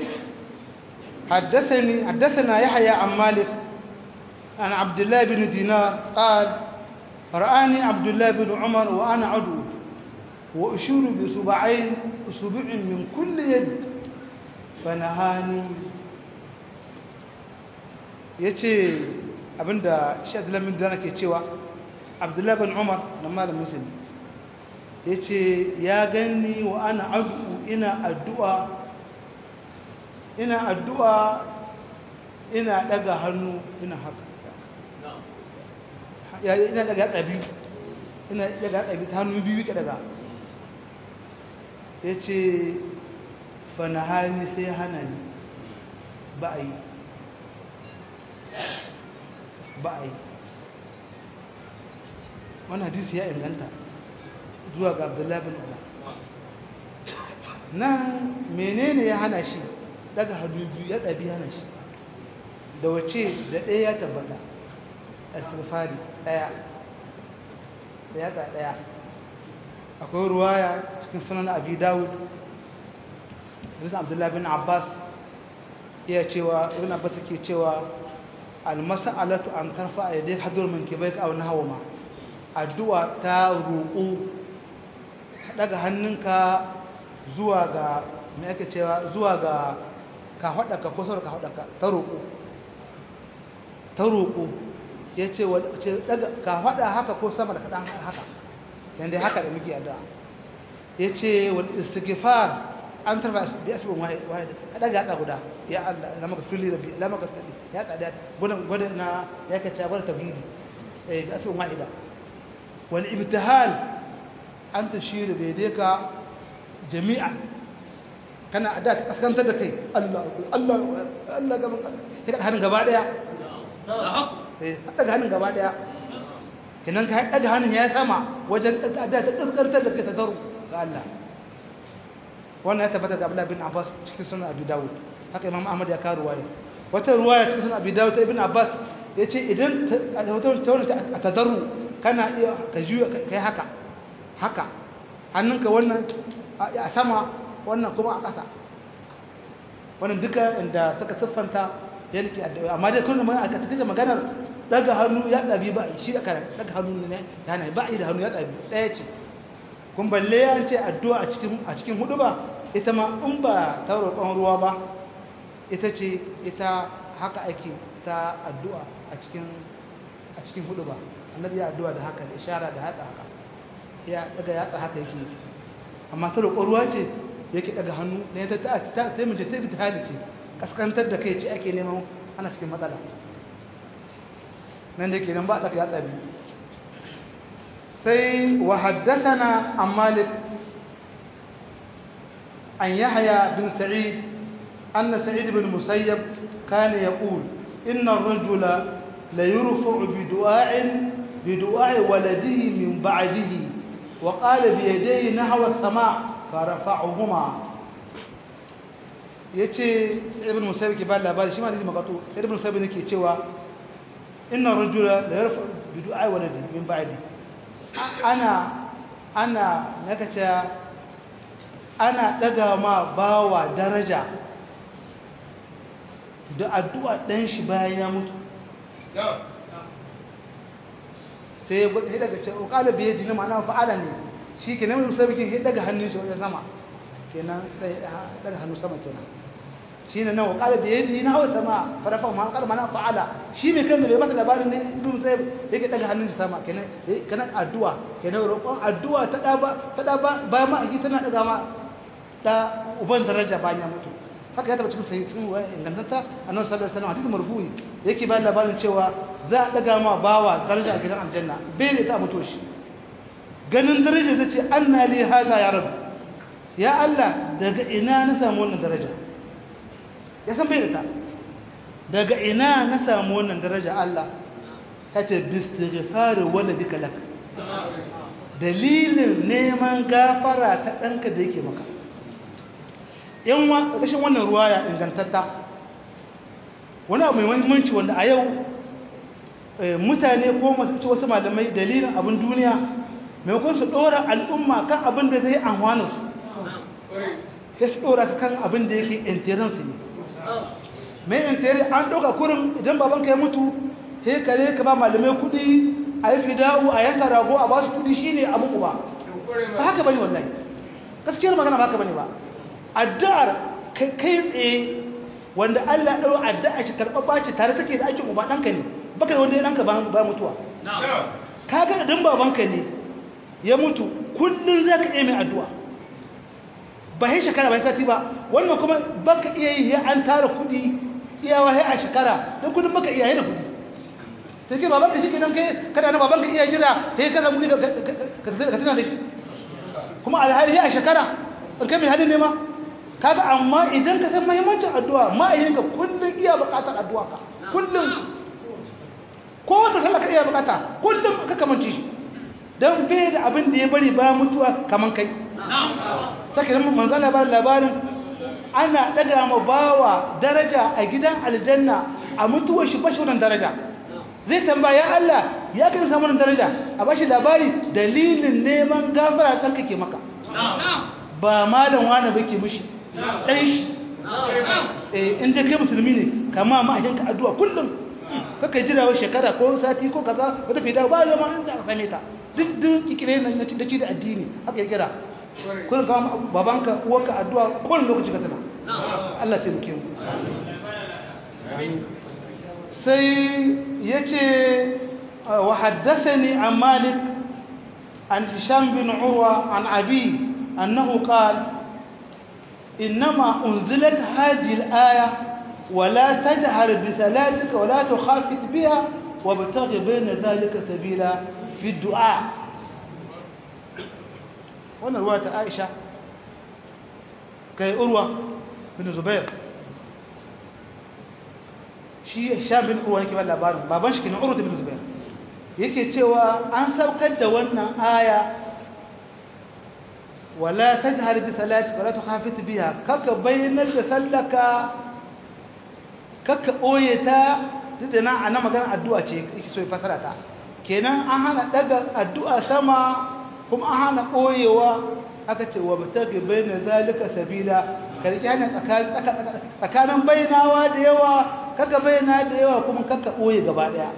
حدثنا يحيى عن مالك عن عبد الله بن دينار قال رآني عبد الله بن عمر وأنا عدو وأشير بصبعين أصبع من كل يد فنهاني yace abinda shi Abdullahi bin Dana ke cewa Abdullahi bin Umar na malam Muslim yace ya ganni wa ana addu'u ina addu'a ina addu'a ina daga hannu ina haka ina daga tsabi ina daga tsabi ta hannu biyu ka daga ya ce fanahani sai hana ni ba a yi ba a yi wani hadisi ya inganta zuwa ga abdullahi bin umar nan menene ya hana shi daga hannu biyu ya tsabi hana shi da wace da ɗaya ya tabbata asirfari ɗaya da yatsa ɗaya akwai ruwaya cikin sunan abi dawud hadisun abdullahi bin abbas iya cewa ibn abbas ke cewa almasa'alatu an tarfa a yadda hadur min kibai a wani hawa ma addu'a ta roƙo daga hannunka zuwa ga mai ake cewa zuwa ga ka haɗaka ko sauran ka haɗaka ta roƙo ta roƙo ya ce ka haɗa haka ko sama da kaɗan haka yadda haka da muke addu'a ya ce wani istighfar an tarfa bi asibin wahid ka ɗaga haɗa guda ya Allah la maka fili rabbi la maka fili ya tsada gudun gudun na ya kace bar tauhidi eh bi asibin wahida wal ibtihal an tashiru bai dai ka jami'a kana da ka kaskantar da kai Allah Allah Allah gaban Allah sai ka hannun gaba daya sai ka daga hannun gaba daya kenan ka daga hannun ya sama wajen da ta kaskantar da kai ta daru ga Allah wannan ya tabbata da Abdullah bin Abbas cikin sunan Abi Dawud haka Imam Ahmad ya kawo ruwaya wata ruwaya cikin sunan Abi Dawud ta Ibn Abbas yace idan ta wani a tadarru kana iya ka juya kai haka haka hannunka wannan a sama wannan kuma a ƙasa wannan duka inda suka siffanta ya nake addu'a amma dai kullum a cikin maganar daga hannu ya tsabi ba shi da kare daga hannu ne ya na ba da hannu ya tsabi ɗaya ce kun balle ya ce addu'a a cikin a cikin hudu ba ita ma in ba ta roƙon ruwa ba ita ce ita haka ake ta addu'a a cikin a cikin hudu ba annabi ya addu'a da haka da ishara da hatsa haka ya daga yatsa haka yake amma ta roƙon ruwa ce yake daga hannu ne ta ta ta ta mace ta fita hali ce kaskantar da kai ce ake neman ana cikin matsala nan da ke nan ba a daga yatsa biyu sai wa haddathana an malik an yahya bin sa'id anna sa'id bin musayyab kana yaqul inna ar-rajula la yurfa'u bi du'a'in bi du'a'i waladihi min ba'dihi wa qala bi yadayhi nahwa as-sama' farafa'uhuma yace sa'id bin musayyab ke ba labari shi ma ne magato sa'id bin musayyab ne ke cewa inna ar-rajula la yurfa'u bi du'a'i waladihi min ba'dihi ana ana nakace ana daga ma bawa daraja da addu'a ɗan shi bayan ya mutu sai ya gwada daga ce ƙala biye jini ma'ana fa'ala ne shi ke nan musabikin ya daga hannun shi wajen sama kenan daga hannu sama kenan shi ne nan ƙala biye jini na hawa sama farafa ma ƙala mana fa'ala shi mai kan da bai masa labarin ne ibn sai yake daga hannun shi sama kenan kana addu'a kenan roƙon addu'a ta da ba ta da ba bayan ma tana daga ma da uban daraja bayan ya mutu haka ya taba cikin sahihin wa ingantata annabi sallallahu alaihi wasallam hadisi marfu'i yake bayan labarin cewa za a daga ma bawa daraja a gidan aljanna bai da ta mutu shi ganin daraja zai ce anna li hada ya rabu ya Allah daga ina na samu wannan daraja ya san bai da ta daga ina na samu wannan daraja Allah ta ce bistighfar waladika lak dalilin neman gafara ta ɗanka da yake maka yan wa ƙarƙashin wannan ruwaya ingantatta wani abu mai mahimmanci wanda a yau mutane ko masu ci wasu malamai dalilin abin duniya maimakon su ɗora al'umma kan abin da zai amfana su ya su ɗora su kan abin da yake intiransu ne mai intiri an ɗauka kurin idan babanka ya mutu he kare ka ba malamai kuɗi a yi fida'u a yanka rago a ba su kuɗi shine abin uba ba haka bane wallahi gaskiyar magana ba haka bane ba addu'ar kai tsaye wanda Allah ɗau addu'a shi karɓar ɓaci tare take da aikin uba ɗanka ne baka da wanda ya ɗanka ba mutuwa kaga idan babanka ne ya mutu kullum za ka iya mai addu'a ba sai shekara ba sati ba wannan kuma baka iya yi ya an tara kuɗi iyawa sai a shekara don kudin baka iya yi da kuɗi ta ke babanka shi kenan kai kada na babanka iya jira sai ka samu kuɗi ka tana da shi kuma alhali a shekara in kai mai halin nema kaga amma idan ka san muhimmancin addu'a ma'ayinka kullum iya buƙatar addu'a ka kullum ko wata sallah ka iya buƙata kullum ka kamanci shi don bai da abin da ya bari ba mutuwa kaman kai sake nan manzan labarin labarin ana ɗaga ma bawa daraja a gidan aljanna a mutuwar shi bashi wannan daraja zai tambaya Allah ya kan samu wannan daraja a bashi labari dalilin neman gafara ɗanka ke maka ba malam wani ba ke mushi ɗan shi inda kai musulmi ne kama ma'ahinka addu'a kullum kaka jira wa shekara ko sati ko kaza wata fi dawo ba da ma inda aka same ta duk duk kikire na da ci da addini haka ya kira kullum kama babanka uwarka addu'a kowane lokaci ka tana Allah taimake mu sai yace wa haddathani an malik an hisham bin urwa an abi أنه قال إنما أنزلت هذه الآية ولا تجهر بصلاتك ولا تخافت بها وابتغ بين ذلك سبيلا في الدعاء وانا رواية عائشة كي أروى بن زبير shi sha bin urwa yake ba labarin baban shi kenan urwa bin zubair yake cewa an saukar da wannan aya wala tajhar bi salati wala tukhafit biha kaka bayyanar da sallaka kaka boye ta duk da nan ana magana addu'a ce yake so ya fasara ta kenan an hana daga addu'a sama kuma an hana boyewa aka ce wa batagi bayna zalika sabila karki hana tsakanin bayyanawa da yawa kaka bayyana da yawa kuma kaka boye gaba daya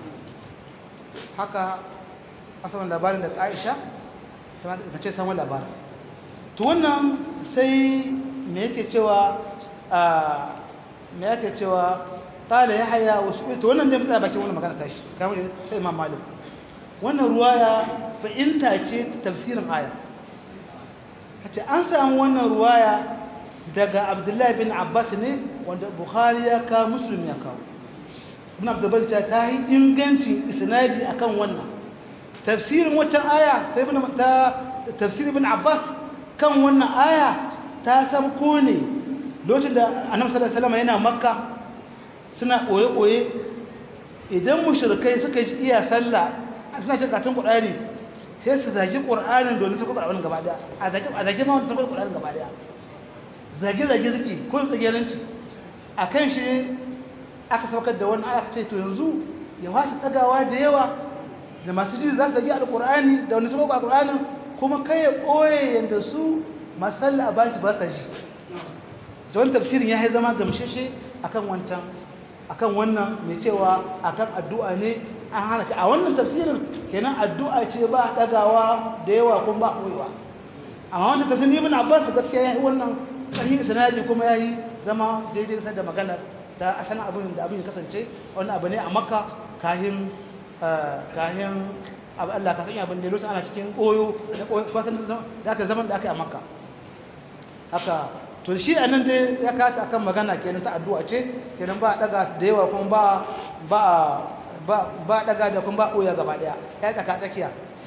haka asalin labarin da Aisha ta mace samun labarin to wannan sai me yake cewa me yake cewa qala yahya wa su'il to wannan dai mutsa bakin wannan magana tashi kamar sai imam malik wannan ruwaya fa'inta ce tafsirin aya hace an samu wannan ruwaya daga abdullahi bin abbas ne wanda bukhari ya kawo muslim ya kawo ibn abdullah ta ta yi ingancin isnadi akan wannan tafsirin wata aya ta ibn ta tafsir ibn abbas kan wannan aya ta sabko ne lokacin da annabi sallallahu alaihi wasallam yana makka suna koye koye idan mushrikai suka ji iya sallah suna cin karatun qur'ani sai su zagi qur'anin domin su kuka gaba daya a zagi a zagi ma wanda su kuka qur'anin gaba daya zage zage zaki ko tsagelanci akan shi aka saukar da wannan aya ce to yanzu ya wasa tsagawa da yawa da masu ji za su zagi alqur'ani da wanda su kuka qur'anin kuma kai ya ɓoye yadda su masalla a bashi ba sa ji da wani tafsirin ya zama gamsheshe akan wancan akan wannan mai cewa akan addu'a ne an hana ka a wannan tafsirin kenan addu'a ce ba ɗagawa da yawa kuma ba ɓoyewa amma wancan tafsirin ibn abbas gaskiya ya yi wannan ƙarfi sanadi kuma ya yi zama daidai kasar da maganar da asalin abin da abin ya kasance wani abu ne a makka kahin kahin Allah ka sanya abin da lokacin ana cikin koyo da kwasan da aka zaman da aka yi a makka haka to shi a nan dai ya kata akan magana kenan ta addu'a ce kenan ba daga da yawa kuma ba ba ba ba daga da kuma ba koya gaba daya ya tsaka tsakiya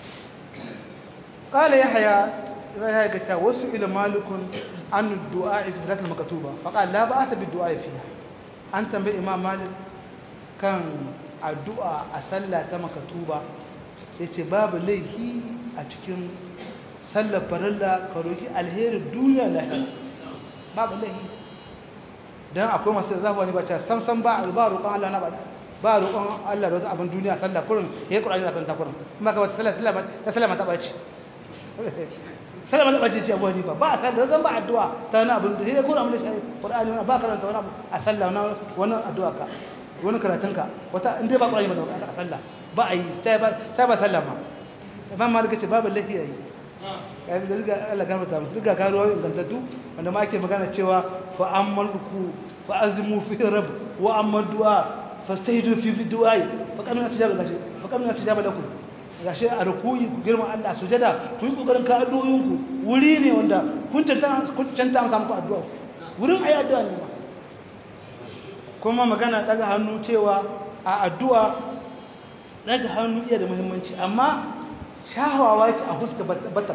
qala yahya yahya ga ta wasu ila malikun an du'a fi salatul maktuba fa qala la ba'sa bid du'a fiha an tambayi imam malik kan addu'a a sallah ta maktuba ya ce babu laifi a cikin sallar farilla ka roƙi alherin duniya lahira babu laifi don akwai masu zafuwa ne ba ta samsam ba ba roƙon Allah na ba ba roƙon Allah da wata abin duniya sallah kurin ya yi ƙura'ani zafin takurin kuma ka wata sallah ta sallah mata ɓaci sallah mata ɓaci ce abuwa ne ba ba a sallah zan ba addu'a ta wani abin da ya kurin abin da shi ƙura'ani wani ba karanta wani abu a sallah wani addu'a ka wani karatunka wata in dai ba ƙura'ani ba da a sallah ba a yi ta ba sallama imam malik ce babu lafiya yi ya ga riga Allah gafarta musu riga ka ruwa ingantattu wanda ma ake magana cewa fa ammal ku fa azmu fi rabb wa amma du'a fastahidu fi du'a fa kamina tijaba gashi fa kamina tijaba lakum gashi a rukuyi ku girma Allah sujada ku yi kokarin ka addu'o'in ku wuri ne wanda kun tanta kun tanta an samu addu'a wurin ayi addu'a ne ma kuma magana daga hannu cewa a addu'a daga hannu iya da muhimmanci amma shahawawa ce a huska bata ba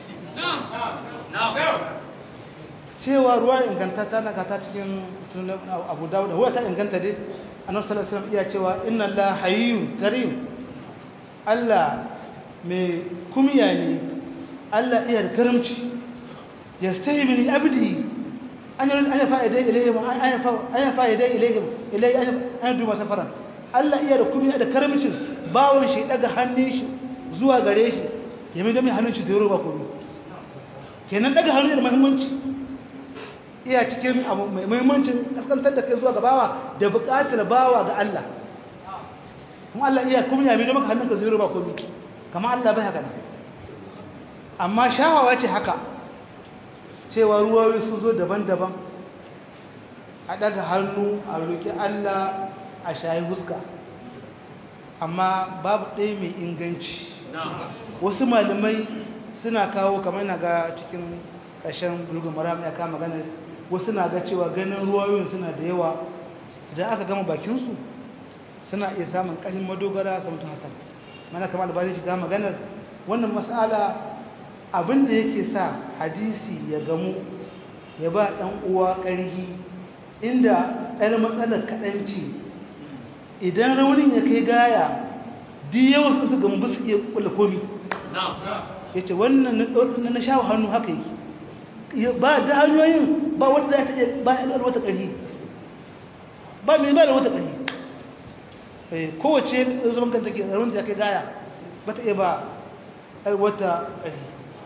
cewa ruwa ingantata na kata cikin sunan abu dawud huwa ta inganta dai annabi sallallahu alaihi wasallam iya cewa inna allaha hayyun karim Allah mai kumiya ne Allah iya da karamci yastahi min abdi an yi an fa'ida ilayhim an yi fa'ida ilayhim ilay an duba safaran Allah iya da kumiya da karamcin bawon shi daga hannun shi zuwa gare shi ya mai dami hannun shi zai roba komi kenan daga hannun da muhimmanci iya cikin abu mai muhimmancin kaskantar da kai zuwa ga bawa da buƙatar bawa ga Allah kuma Allah iya kuma ya mai dami hannun ka zai roba komi kama Allah bai haka amma shawawa ce haka cewa ruwayoyi sun zo daban-daban a daga hannu a roƙi Allah a shayi huska amma babu ɗaya mai inganci wasu malamai suna kawo kamar na ga cikin ƙarshen bulgun maram ya kama ganin wasu na ga cewa ganin ruwayoyin suna da yawa idan aka gama bakinsu suna iya samun ƙarfin madogara samtun hassan mana kamar albani shiga maganar wannan matsala abin da yake sa hadisi ya gamu ya ba ɗan uwa ƙarhi inda ɗan matsalar kaɗanci idan raunin ya kai gaya di yawan su su gama su iya kula komi ya ce wannan na shawo hannu haka yake ba da hanyoyin ba wata za ta iya ba ya wata ƙarfi ba mai ba da wata ƙarfi kowace zaman kanta ke zaron ta kai gaya ba ta iya ba wata ƙarfi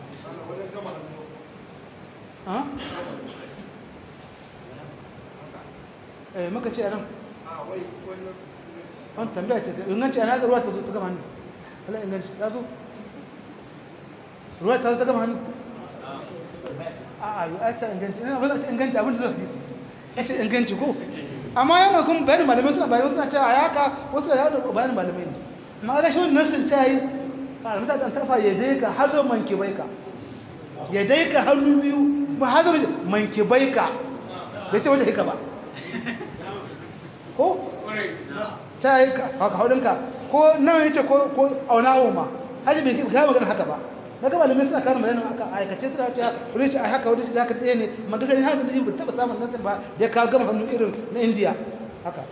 maka ce a nan wani tambaya ce inganci a naga ruwa ta zo ta gama hannu ala inganci ta zo ruwa ta zo ta gama hannu a a yi a ce inganci ina ba za a ce inganci abin da zuwa hadisi ya ce inganci ko amma yana kuma bayanin malamai suna bayan suna cewa ya haka wasu da yawon bayanin malamai ne amma ga shi wani nasin ta yi a misali an tarfa ya dai ka har zo manke bai ka ya dai ka hannu biyu ba har zo manke bai ka bai ce wata hika ba ko ta yi haka haudinka ko nan ya ce ko auna ma hajji bai kai magana haka ba na gaba da suna karin bayanin aka aikace suna ce wani ce a haka wani ce haka ɗaya ne magasa ne hajji da yi taɓa samun nasir ba da ya kawo gama hannu irin na indiya haka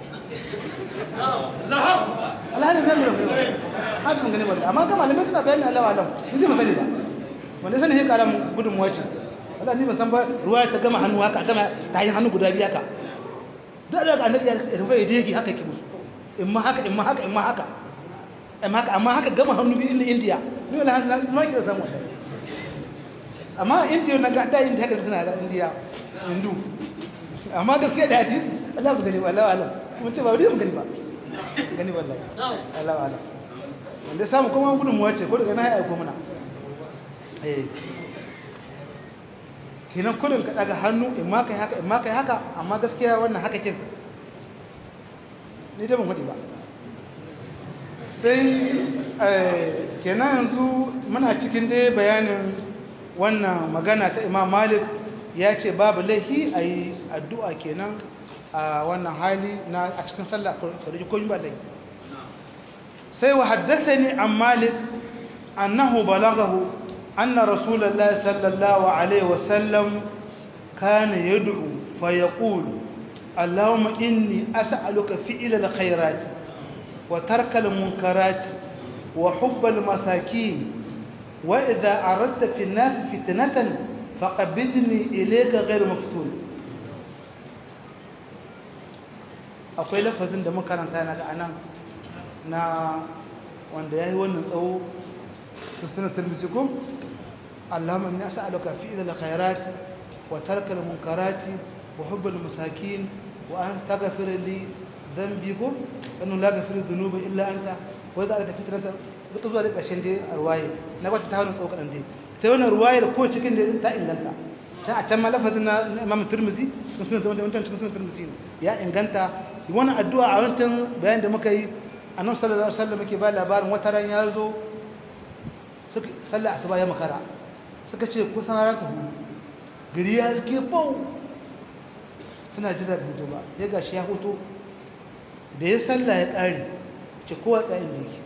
alhalin zai lura hajji mun gani wanda amma gama da suna bayanin alawa alam ni ji masani ba wanda sani ya kara mun gudun wace wala ni ban san ba ruwa ta gama hannu haka gama ta yi hannu guda biyu haka da daga annabi ya rufe ya dege haka yake musu in ma haka in ma haka in ma haka amma haka amma haka gama hannu biyu in indiya ni wala hannu ma kira samu wannan amma indiya na ga da indiya haka suna ga indiya hindu amma gaskiya da hadis Allah ba gani wallahi alam mun ce ba wani mun gani ba gani wallahi Allah alam wanda samu kuma gudun mu wace ko daga na haya ko muna eh kinan kudin ka daga hannu in ma kai haka in ma kai haka amma gaskiya wannan haka kin ni da ban hudi ba sai kenan yanzu muna cikin dai bayanin wannan magana ta imam malik ya ce babu laihi a yi addu'a kenan a wannan hali na a cikin sallah kwarji ko ba laihi sai wa haddasa ni an malik annahu balagahu anna rasulallah sallallahu alaihi wasallam kana yad'u fa yaqulu اللهم إني أسألك فعل الخيرات وترك المنكرات وحب المساكين وإذا أردت في الناس فتنة فقبضني إليك غير مفتون akwai lafazin da makaranta na ga anan na wanda ya yi wannan tsawo da suna turbici ko allahumma inni as'aluka fi idal khairati wa tarkal munkarati wa hubbal masakin wa an taghfir li dhanbi ko annu la yaghfiru dhunuba illa anta wa idza arada fitrata duk zuwa da ƙarshen dai a ruwaye na wata ta wani tsawo kaɗan dai ta wannan ruwaye da ko cikin da ta inganta can a can ma lafazin na imam turmuzi cikin sunan da wancan cikin sunan turmuzi ya inganta wannan addu'a a wancan bayan da muka yi annabi sallallahu alaihi wasallam yake ba labarin wata ran ya zo suka sallah asuba ya makara suka ce kusan ranar ta hudu gari ya suke bau suna jira hutu ba ya gashi ya hutu da ya sallah ya ƙare ce kowa tsayin da yake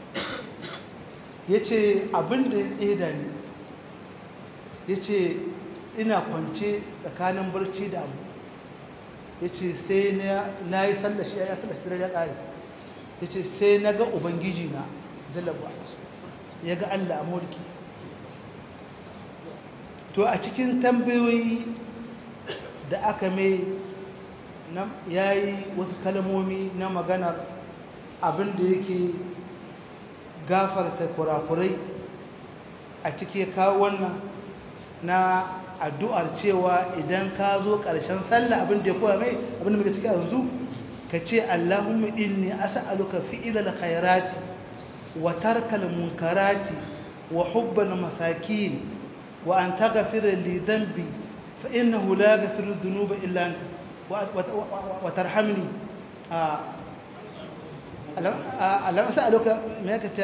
ya ce abin da ya tseda ne ya ce ina kwance tsakanin barci da abu ya ce sai na yi sallashi ya sallashi ya ƙare ya ce sai na ga ubangiji na jalabu ya ga allah a mulki to a cikin tambayoyi da aka mai ya yi wasu kalmomi na maganar abin da yake gafarta kurakurai a cike kawo wannan na addu'ar cewa idan ka zo ƙarshen sallah abin da ya koya mai abin da muka ciki yanzu ka ce Allahumma inni as'aluka fi'ilal khairati wa tarkal munkarati wa hubbal masakin wa an taghfira li dhanbi fa innahu la yaghfiru dhunuba illa anta wa tarhamni ألم أسألك ماكتا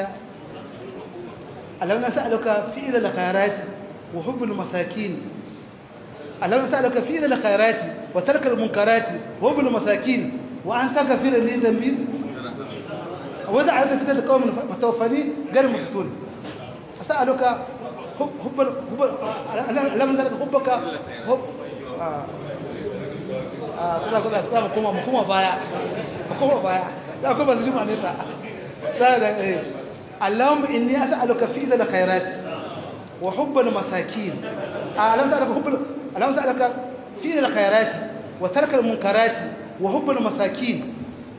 ألم أسألك فعل الخيرات وحب المساكين ألم أسألك فعل الخيرات وترك المنكرات وحب المساكين وأن تغفر لي ذنبي وإذا عدت فتاة قوم متوفاني غير مفتون أسألك حب حب حب ألم أسألك حبك حب آه كذا كذا كذا مكوما مكوما بايا مكوما بايا da akwai masu jima nesa اللهم إني أسألك فعل الخيرات وحب المساكين اللهم أسألك حب اللهم أسألك فعل الخيرات وترك المنكرات وحب المساكين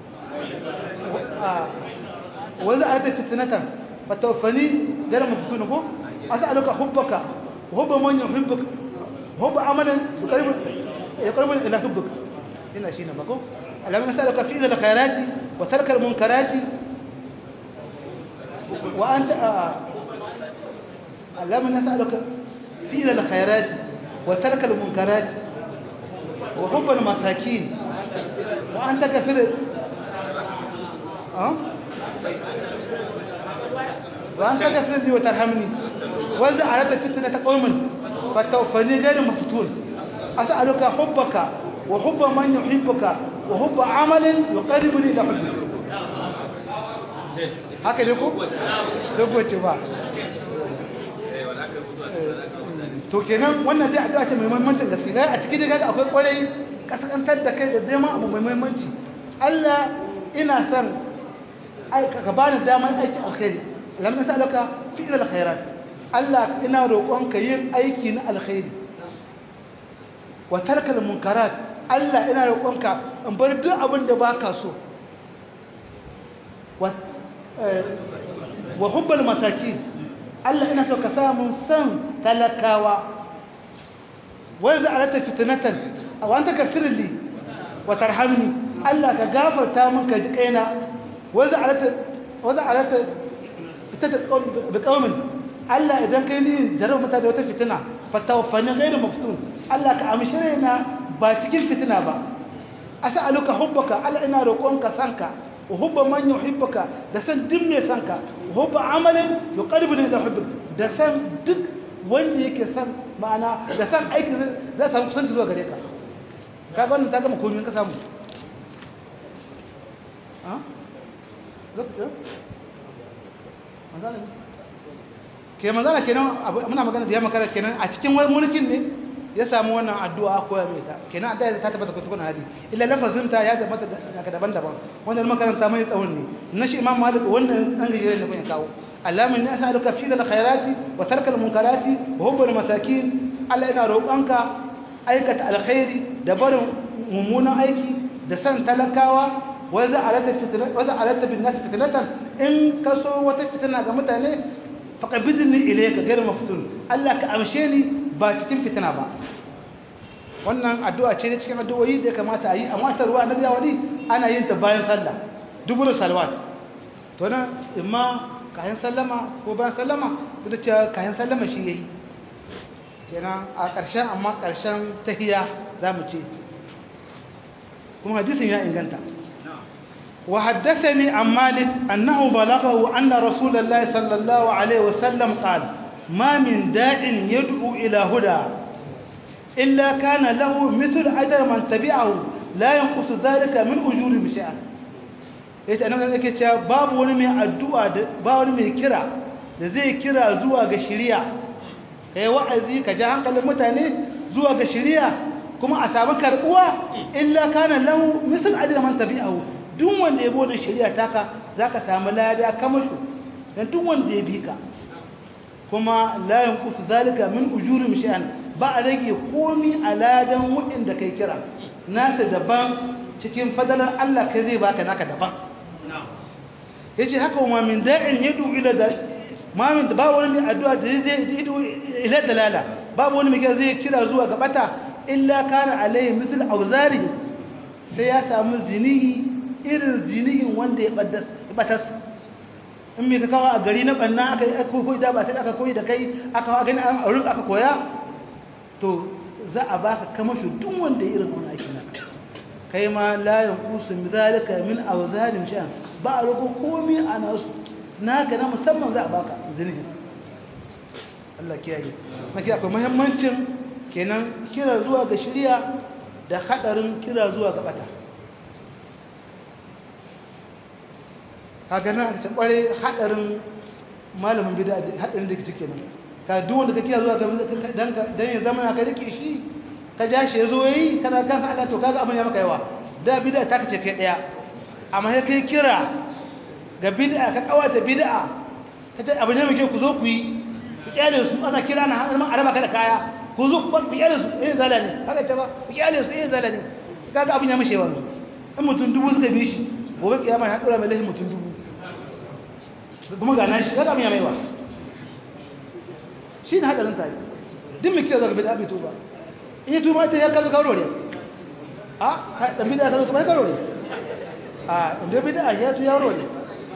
وإذا أتى فتنة فتوفني غير مفتون أسألك حبك وحب من يحبك وحب عملا يقرب يقرب إلى حبك هنا شيء نبقى اللهم نسألك فعل الخيرات وترك المنكرات وأنت آه اللهم نسألك فعل الخيرات وترك المنكرات وحب المساكين وأنت كفر أه؟ وأنت كفر لي وترحمني وإذا أردت فتنة قوم فتوفني غير مفتون أسألك حبك وحب من يحبك وحب عمل يقربني إلى حبك haka ne ko? dogoce ba to kenan wannan dai addu'a ce mai muhimmancin gaske ga a cikin dai akwai kwarai kasantar da kai da dama abu mai muhimmanci Allah ina son ka bani damar aikin alkhairi lam nas'aluka fi'l alkhairat Allah ina roƙon ka yin aiki na alkhairi wa tarkal munkarat Allah ina roƙon ka in bar duk abin da baka so wa wa hubbal masakin Allah ina so ka samu san talakawa wai za a rata fitnatan aw anta kafirli wa tarhamni Allah ka gafarta min ka ji kaina wai za a rata wa za a rata fitata bi qaumin Allah idan kai ni jarar mata da wata fitina fatawfani ghairu maftun Allah ka amshi raina ba cikin fitina ba as'aluka hubbaka Allah ina roƙonka sanka وهب من يحبك da san duk mai san ka hubba amalin yuqarribuni ila hubbik da san duk wanda yake san ma'ana da san aiki zai samu kusanci zuwa gare ka ka ga wannan ta gama komai ka samu ha lokacin manzana ke manzana kenan muna magana da ya makara kenan a cikin wani mulkin ne ya samu wannan addu'a koya mai ta kenan addu'a ta tabbata kun hali illa lafazin ta ya tabbata daga daban-daban wannan makaranta mai tsawon ne na shi imam malik wannan dan gajere ne kun kawo allama ni as'aluka fi dal khairati wa tarkal munkarati wa hubbul masakin Allah ina roƙonka aikata alkhairi da barin mummunan aiki da san talakawa wa za'alata fitnatan wa za'alata bin nas fitnatan in kaso wata fitna ga mutane faqabidni ilayka ghayr maftun Allah ka amshe ni ba cikin fitina ba wannan addu'a ce cikin addu'o'i da ya kamata a yi amma ta ruwa annabi wani ana yin ta bayan sallah dubur salawat to nan imma kayan sallama ko bayan sallama da cewa kayan sallama shi yayi kenan a ƙarshen amma ƙarshen tahiya za mu ce kuma hadisin ya inganta وحدثني عن مالك أنه بلغه أن رسول الله صلى الله عليه وسلم قال ما من داع يدعو إلى هدى إلا كان له مثل أجر من تبعه لا ينقص ذلك من أجور بشيئا yace annabi yake cewa babu wani mai addu'a ba wani mai kira da zai kira zuwa ga shari'a kai wa'azi ka ja hankalin mutane zuwa ga shari'a kuma a samu karbuwa illa kana lahu misal ajra man tabi'ahu duk wanda ya bi wannan shari'a taka zaka samu lada kamar shi dan duk wanda ya bi ka kuma la yanqutu zalika min ujurihim shay'an ba a rage komi a ladan waɗanda kai kira nasa daban cikin fadalar Allah kai zai baka naka daban yace haka ma min da'in yadu ila da ma min ba wani mai addu'a da zai yadu ila dalala babu wani mai zai kira zuwa ga bata illa kana alaihi mithl auzari sai ya samu zinihi irin zinihin wanda ya batas in mai ka kawo a gari na ɓanna aka koyi da ba sai aka koyi da kai aka gani a wurin aka koya to za a baka kamasho duk wanda ya irin wani aiki naka kai ma layin kusu zalika min auzalim sha'an ba a rago komi a nasu naka na musamman za a baka zinihin Allah kiyaye na kiyaye akwai muhimmancin kenan kira zuwa ga shirya da hadarin kira zuwa ga bata kaga nan aka ce kware hadarin malamin bid'a hadarin da kike kenan ka duk wanda ka kira zuwa ga dan dan ya zama ka rike shi ka ja shi yazo yayi kana kansa Allah to kaga abin ya maka yawa da bid'a ta kace kai daya amma sai kai kira ga bid'a ka kawata bid'a ka ta abu ne mai kyau ku zo ku yi ku kyale su ana kira na hannun araba ka da kaya ku zo ku kyale su eh zala ne haka ce ba ku kyale su eh zala ne kaga abin ya mishe wanzu in mutum dubu suka bi shi gobe kiyama ya dora mai lahin mutum dubu kuma ga nan shi kaga abin ya maiwa shi ne hadarin ta yi duk mai kira zaka bid'a bai tuba in yi tuba ita ya kazo kawo ne a dan bid'a kazo kuma kawo ne a inda bid'a ya tu yaro ne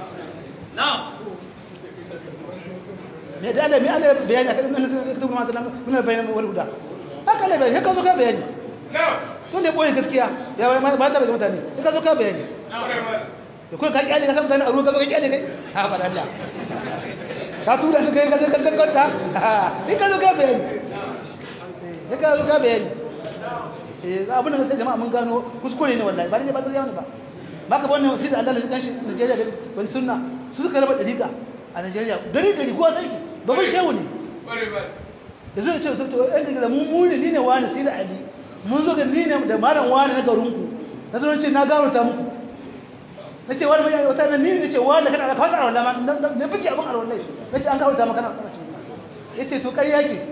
me da Allah me Allah bayani akan nan sai ka tuba mata nan mun bayani wal huda haka ne bayani haka zo ka bayani to ne boye gaskiya ya ba ta daga mutane ka zo ka bayani da kai ka kyale ka san mutane a ruwa ka zo ka kyale kai ha ba Allah ka tura su kai ka zo ka kakkanta in ka zo ka bayani ya ka zo ka bayani eh abin da sai jama'a mun gano kuskure ne wallahi ba ne ba gaskiya ne ba baka ba wannan sai da Allah shi kanshi Najeriya da wani sunna su suka raba dariƙa a Najeriya gari gari kowa sai babban shehu ne da zai ce sai to ɗan daga mu mu ne ni ne wani sai da Ali mun zo ga ni ne da malam wani na garinku na zo ce na gano ta muku na ce wani mai wata ni ne ce wani kana da kawai alwala ma na fiki abin alwala na ce an kawo ta maka na ya ce to ƙarya ce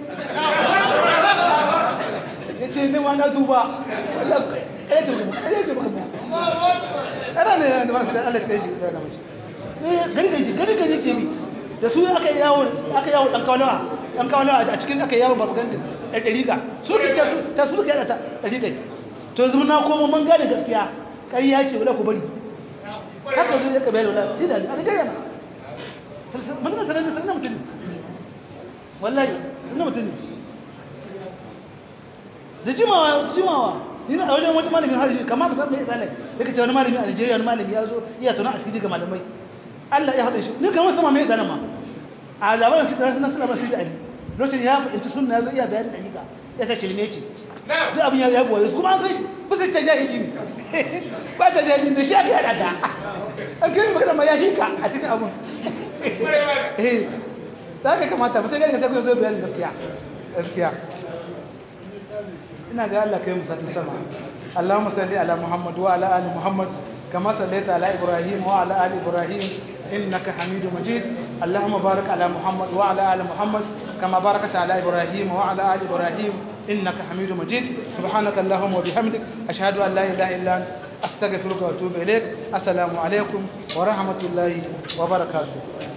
ya ce ni ma na tuba ƙarya ce ƙarya ce baka mu ana ne da masu da Allah shi kai da mashi gari gari gari gari ke bi da su aka yi yawo aka yawo dan kawalawa dan kawalawa a cikin aka yawo propaganda da dariƙa su ke ta ta su ke ta dariƙa to yanzu na koma mun gane gaskiya ƙarya ce wala ku bari haka zo ya kabila wala sai da a Najeriya na mun da sanan sanan mutum wallahi sanan mutum ne da jimawa da jimawa ni na wajen wata malamin harshe kamar ka san me yasa ne yake ce wani malami a Najeriya wani malami ya zo iya tuna asiri ga malamai Allah ya haɗa shi ni kamar sama me yasa ma a zaben su da suna ba su da ali lokacin ya fahimci sunna ya zo iya bayanin dalika ya ta shirme ce duk abin ya ya boye su kuma an sai ba sai ta jahili ne ba ta jahili da shi aka yada ta an kai magana ma ya hika a cikin abun eh za ka kamata mutum gani ka sai kuma zo bayanin gaskiya gaskiya ina ga Allah kai mu satin sama Allahumma salli ala Muhammad wa ala ali Muhammad kama sallaita ala Ibrahim wa ala ali Ibrahim innaka Hamidum Majid Allahumma barik ala Muhammad wa ala ali Muhammad kama barakta ala Ibrahim wa ala ali Ibrahim innaka Hamidum Majid subhanaka Allahumma wa bihamdik ashhadu an la ilaha illa anta astaghfiruka wa atubu ilaik assalamu alaikum wa rahmatullahi wa barakatuh